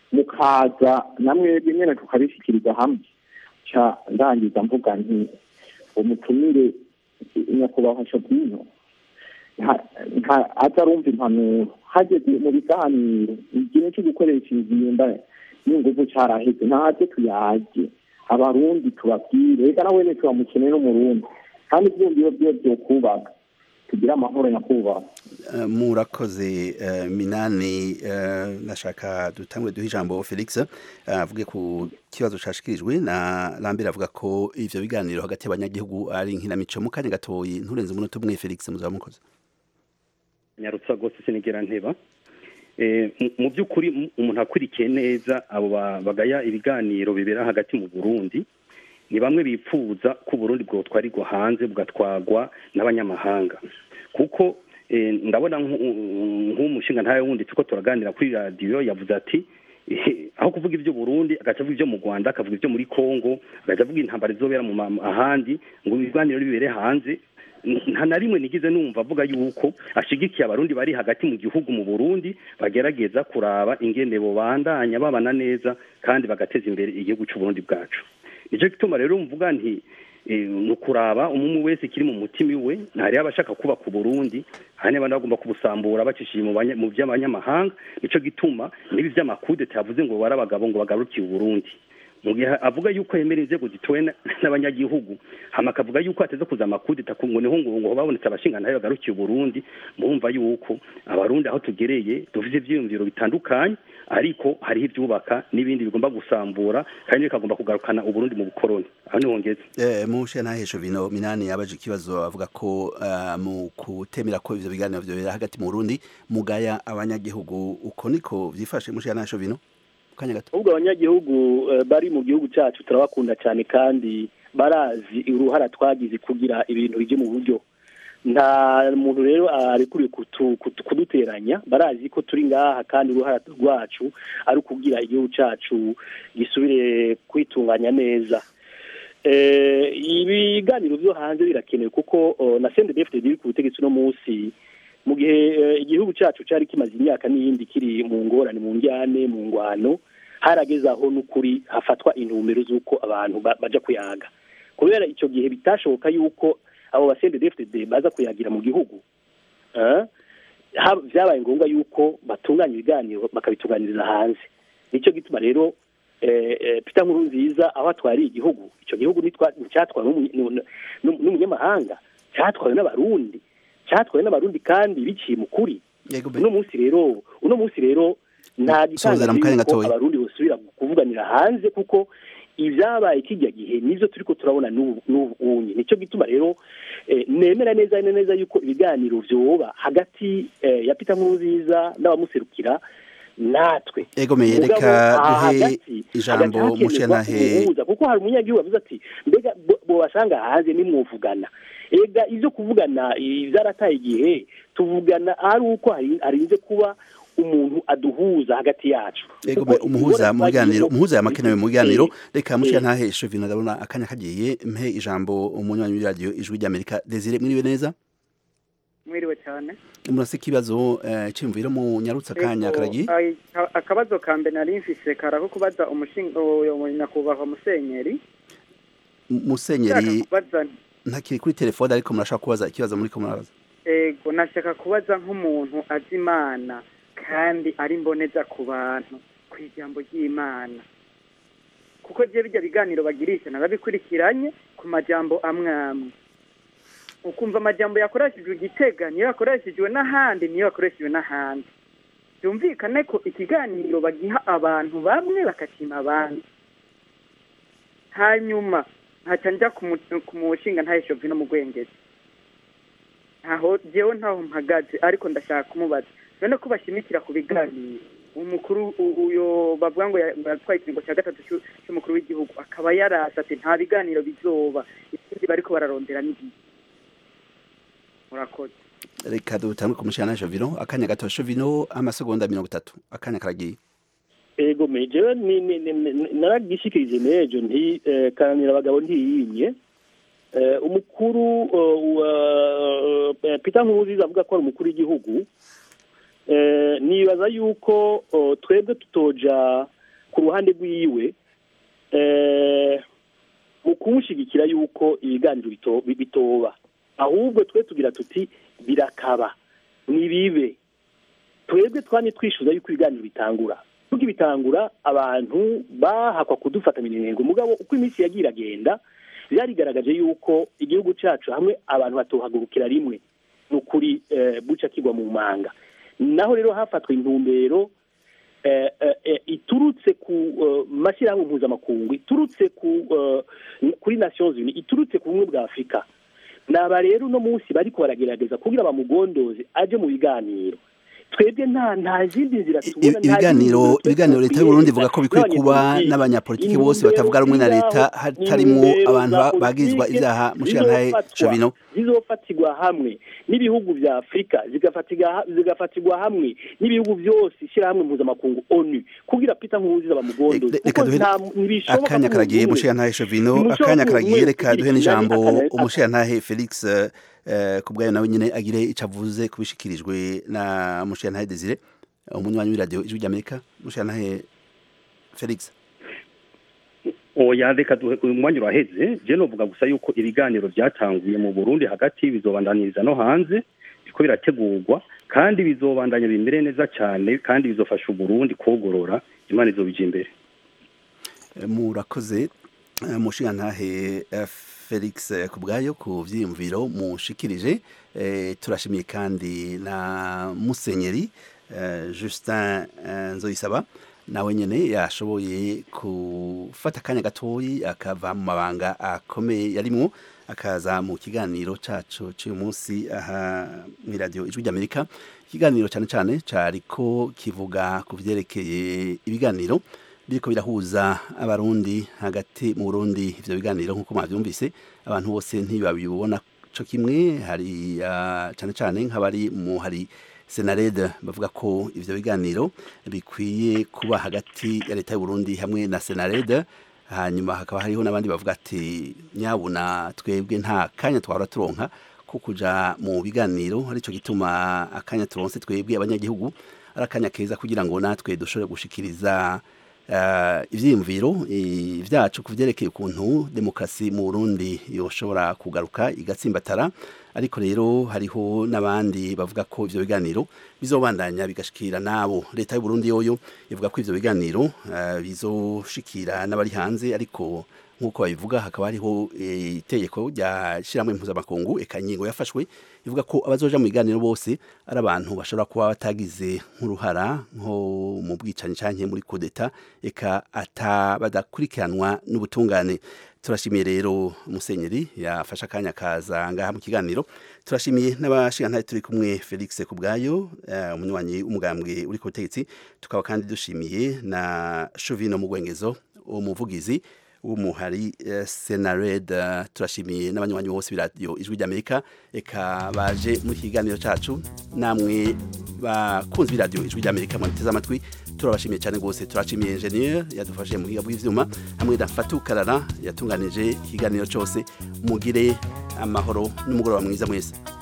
mukaza namwebwe nyene tukabishikiriza hamwe ca ndangiza mvuga nti umutumire nyakubahwa shobino nta- nta- aza arumva impanuro hageze mu biganiro igihe cyo gukoresha inzimba n'inguvu caraheze ntaze tuyaje abarundi tubabwire reka nawe ne turamukeneye n'umurundi kandi ivyumviro vyiwe vyokubaka tugire amahoro nyakubahwa Eh, murakoze eh, minani eh, nashaka dutangwe duhe ijambo felix eh, avuge ku kibazo cashikirijwe na lambert avuga ko ivyo biganiro hagati y'abanyagihugu ari nkinamico mu kanya gatoyi nturenze umunota umwe felix muzaba mukoze nyarutsa rwose sinigera nteba Eh, mu- mu by'ukuri mu- umuntu akurikiye neza abo ba- bagaya ibiganiro bibera hagati mu burundi ni bamwe bipfuza ko uburundi bwotwarirwa hanze bugatwagwa n'abanyamahanga kuko eh, ndabona nk'u- nk'umushinga ntawe wundi tuko turaganira kuri radiyo yavuze ati eh, aho kuvuga ibyo Burundi agaca avuga ibyo mu Rwanda akavuga ibyo muri Kongo agaca avuga intambara izobera mu ma- ahandi ngo ibiganiro bibere hanze nta na rimwe nigize numva avuga yuko ashigikiye abarundi bari hagati mu gihugu mu Burundi bagerageza kuraba ingene bobandanya babana neza kandi bagateza imbere igihugu cy'u Burundi bwacu nicyo gituma rero mvuga nti eh, ni ukuraba umwe wese kiri mu mutima iwe ntari abashaka kubaka uburundi hari n'abandi bagomba kubusambura bacishije mu banya- mu by'abanyamahanga nicyo gituma n'ibi by'amakudeta yavuze ngo bari abagabo ngo bagarukiye uburundi mu gihe avuga yuko yemera inzego zitowe na- n'abanyagihugu hama akavuga yuko hateze kuza amakudeta ku ngo niho ngo ngo babonetse abashingantahe bagarukiye uburundi murumva yuko abarundi aho tugereye dufite ivyiyumviro bitandukanye ariko hariho ivyubaka n'ibindi bigomba gusambura kandi bikagomba kugarukana uburundi mu bukoroni aho niho ngeze Eh, mushe ntahesho vino minani yabaje ikibazo avuga ko eh, mu kutemera ko ivyo biganiro vyobera hagati mu Burundi mugaya abanyagihugu uko niko vyifashe mushe ntahesho vino kanya gato ahubwo abanyagihugu eh, bari mu gihugu cyacu turabakunda cyane kandi barazi uruhara twagize kugira ibintu bijye mu buryo nta muntu rero arekuriye kutu- kutu- kuduteranya barazi ko turi ngaha kandi uruhara rwacu ari ukugira igihugu cyacu gisubire kwitunganya neza Eh, ibiganiro byo hanze birakenewe kuko oh, na CNDD-FDD iri ku butegetsi uno munsi mu gihe eh, igihugu cyacu cyari kimaze imyaka n'iyindi kiri mu ngorane mu njyane mu ngwano harageze aho n'ukuri hafatwa intumbero z'uko abantu ba- baja kuyaga kubera icyo gihe bitashoboka yuko abo ba CNDD-FDD baza kuyagira mu gihugu eh, ha- vyabaye ngombwa yuko batunganya ibiganiro bakabitunganiriza hanze nicyo gituma rero eh, eh, Peter Nkurunziza aho atwariye igihugu icyo gihugu nitwa- nticyatwawe n'umu- n'u- n'u- n'umunyamahanga cyatwawe n'abarundi cyatwawe n'abarundi kandi biciye mu kuri uno munsi rero uno munsi rero nta Sozera mu kanya gitangaza yuko gatoya. abarundi bosubira kuvuganira hanze kuko ibyabaye kijya gihe nivyo turiko turabona n'ubu n'ubu unye nicyo gituma rero eh, nemera neza neza yuko ibiganiro vyoba hagati eh, ya Peter Nkurunziza n'abamuserukira natwe egomeye Mugabo, reka aha duhe hagati ijambo hagati hakenerwa mushyantahe umuhuza, kuko hari umunyagihugu avuze ati mbega bo- bobasanga hanze nimwuvugana ega ivyo kuvugana eh, vyarataye igihe tuvugana ari uko hari- harinze kuba umuntu aduhuza hagati yacu egome Kuko umuhuza ingorane mu biganiro twagiye- umuhuza yamakenewe mu biganiro reka Eh. mushyantahe shovino ndabona akanya kagiye mpe ijambo umunywanyi w'iradiyo ijwi ry'amerika desire mwiriwe neza mwiriwe cyane murase ikibazo eh, cyiyumviro mu nyarutsa akanya Ego, karagiye ai- ka- akabazo ka mbere nari mfise karako kubaza umushinga uyo nyakubahwa musenyeri musenyeri Nshaka kubaza ntakiri kuri telefone ariko murashaka kubaza ikibazo muri ko murabaza ego nashaka kubaza nk'umuntu azi imana kandi ari mboneza ku bantu ku ijambo ry'imana kuko je bijya biganiro bagirisha narabikurikiranye ku majambo amwe amwe ukumva amajambo yakoreshejwe igitega niyo yakoreshejwe n'ahandi niyo yakoreshejwe n'ahandi byumvikane ko ikiganiro bagiha abantu bamwe bakakima abandi hanyuma nkaca njya ku mu- ku mushinga ntaheshovye no mu gwengezi ntaho jewe ntaho mpagaze ariko ndashaka kumubaza none ko bashimikira ku biganiro umukuru u- uyo bavuga ngo ya- yatwaye ikiringo cya gatatu c'u- c'umukuru w'igihugu akaba yarasa ati nta biganiro bizoba ikindi bariko bararondera n'igihe murakoze reka dutangwe ku mushyantahe shovino akanya gato shovino amasegonda mirongo itatu akanya karagiye ego me jewe ni- ni- ni- ni- naragishikirije n'ejo nti eh, kananira abagabo ntiyimye Eh, umukuru eh, wa eh, Peter Nkurunziza avuga ko ari umukuru w'igihugu Eh, nibaza yuko oh, twebwe tutoja ku ruhande rwiwe eh, mu kumushyigikira yuko ibiganiro bito- bitoba ahubwo twe tugira tuti birakaba nibibe twebwe twanye twishyuza yuko ibiganiro bitangura kuko ibitangura abantu bahakwa kudufata minengo mugabo uko iminsi yagiye iragenda byarigaragaje yuko igihugu cyacu hamwe abantu batohagurukira rimwe ni ukuri eh, buca kigwa mu manga naho rero hafatwa intumbero eh, eh, eh, iturutse ku eh, mashyirahamwe mpuzamakungu iturutse ku eh, kuri nations unies iturutse ku bumwe bwa afurika naba rero uno munsi bariko baragerageza kugira bamugondoze aje mu biganiro twebwe nta nta zindi nzira tubona nta ibiganiro zindi nzira ibiganiro leta y'u Burundi ivuga ko bikwiye kuba n'abanyepolitiki. n'abanyapolitiki bose batavuga rumwe na leta hatarimo abantu ba- bagizwa ibyaha mushyantahe shovino zizofatirwa hamwe n'ibihugu vya afurika zigafatirwa zigafatirwa hamwe n'ibihugu byose ishyirahamwe mpuzamakungu onu kugira peter nkurunziza bamugondoze reka kuko duhe nta ntibishoboka akanya ko karagiye umuntu umwe- mushyantahe shovino Ntimushoboka akanya ko karagiye umuntu reka umwe duhe kugira n'ijambo akana- umushantahe felix eh, eh, ku bwayo nawe nyine agire icyo avuze ku bishikirijwe na mushantahe desire umunywanyi w'iradiyo ijwi ry'amerika mushantahe felix oya reka duhe uyu mwanya uraheze je novuga gusa yuko ibiganiro byatanguye mu burundi hagati bizobandaniriza no hanze biriko birategurwa kandi bizobandanya bimere neza cyane kandi bizofasha uburundi kogorora imana izobija imbere Eh, murakoze eh, mushingantahe eh, felix eh, ku bwayo ku byiyumviro mushikirije Eh, turashimiye kandi na musenyeri eh, justin eh, nzoyisaba nawe nyene yashoboye gufata akanya gatoyi akava mu mabanga akomeye yarimwo akaza mu kiganiro cacu cy'uyu munsi aha mw'iradiyo ijwi ry'amerika ikiganiro cyane cyane cariko kivuga ku vyerekeye ibiganiro biriko birahuza abarundi hagati mu Burundi ivyo biganiro nk'uko mwavyumvise abantu bose ntibabibona co kimwe hari ah, cane cane nk'abari mu hari senarede bavuga ko ivyo biganiro bikwiye kuba hagati ya leta y'u Burundi hamwe na senarede hanyuma hakaba hariho n'abandi bavuga ati nyabuna twebwe nta kanya twahora turonka ko kuja mu biganiro arico gituma akanya turonse twebwe abanyagihugu ari akanya keza kugira ngo natwe dushobore gushikiriza uh, ivyiyumviro eh, vyacu kuvyerekeye ukuntu demokrasi mu Burundi yoshobora kugaruka igatsimbatara ariko rero hariho n'abandi bavuga ko ivyo biganiro bizobandanya bigashikira nabo leta y'u Burundi yoyo ivuga ko ivyo biganiro uh, bizoshikira n'abari hanze ariko nk'uko babivuga hakaba hariho eh, itegeko rya shiramwe mpuzamakungu eka ingingo yafashwe ivuga ko abazoja mu biganiro bose ari abantu bashobora kuba batagize nk'uruhara nko mu bwicanyi canke muri kudeta eka ata badakurikiranwa n'ubutungane turashimiye rero musenyeri yafashe akanya kaza ngaha mu kiganiro turashimiye n'abashingantahe turi kumwe felix kubwayo eh, umunywanyi w'umugambwe uri ku butegetsi tukaba kandi dushimiye na shovino mugwengezo umuvugizi w'umuhari eh, senared eh, turashimiye n'abanywanyi bose b'iradiyo ijwi ry'amerika eka baje mu kiganiro cacu namwe bakunzi b'iradiyo ijwi ry'amerika mwateze amatwi turabashimiye cyane rwose turashimiye ingenieur yadufashe mu buhinga bw'ivyuma hamwe na Fatou Karara yatunganije ikiganiro cyose mugire amahoro n'umugoroba mwiza mwese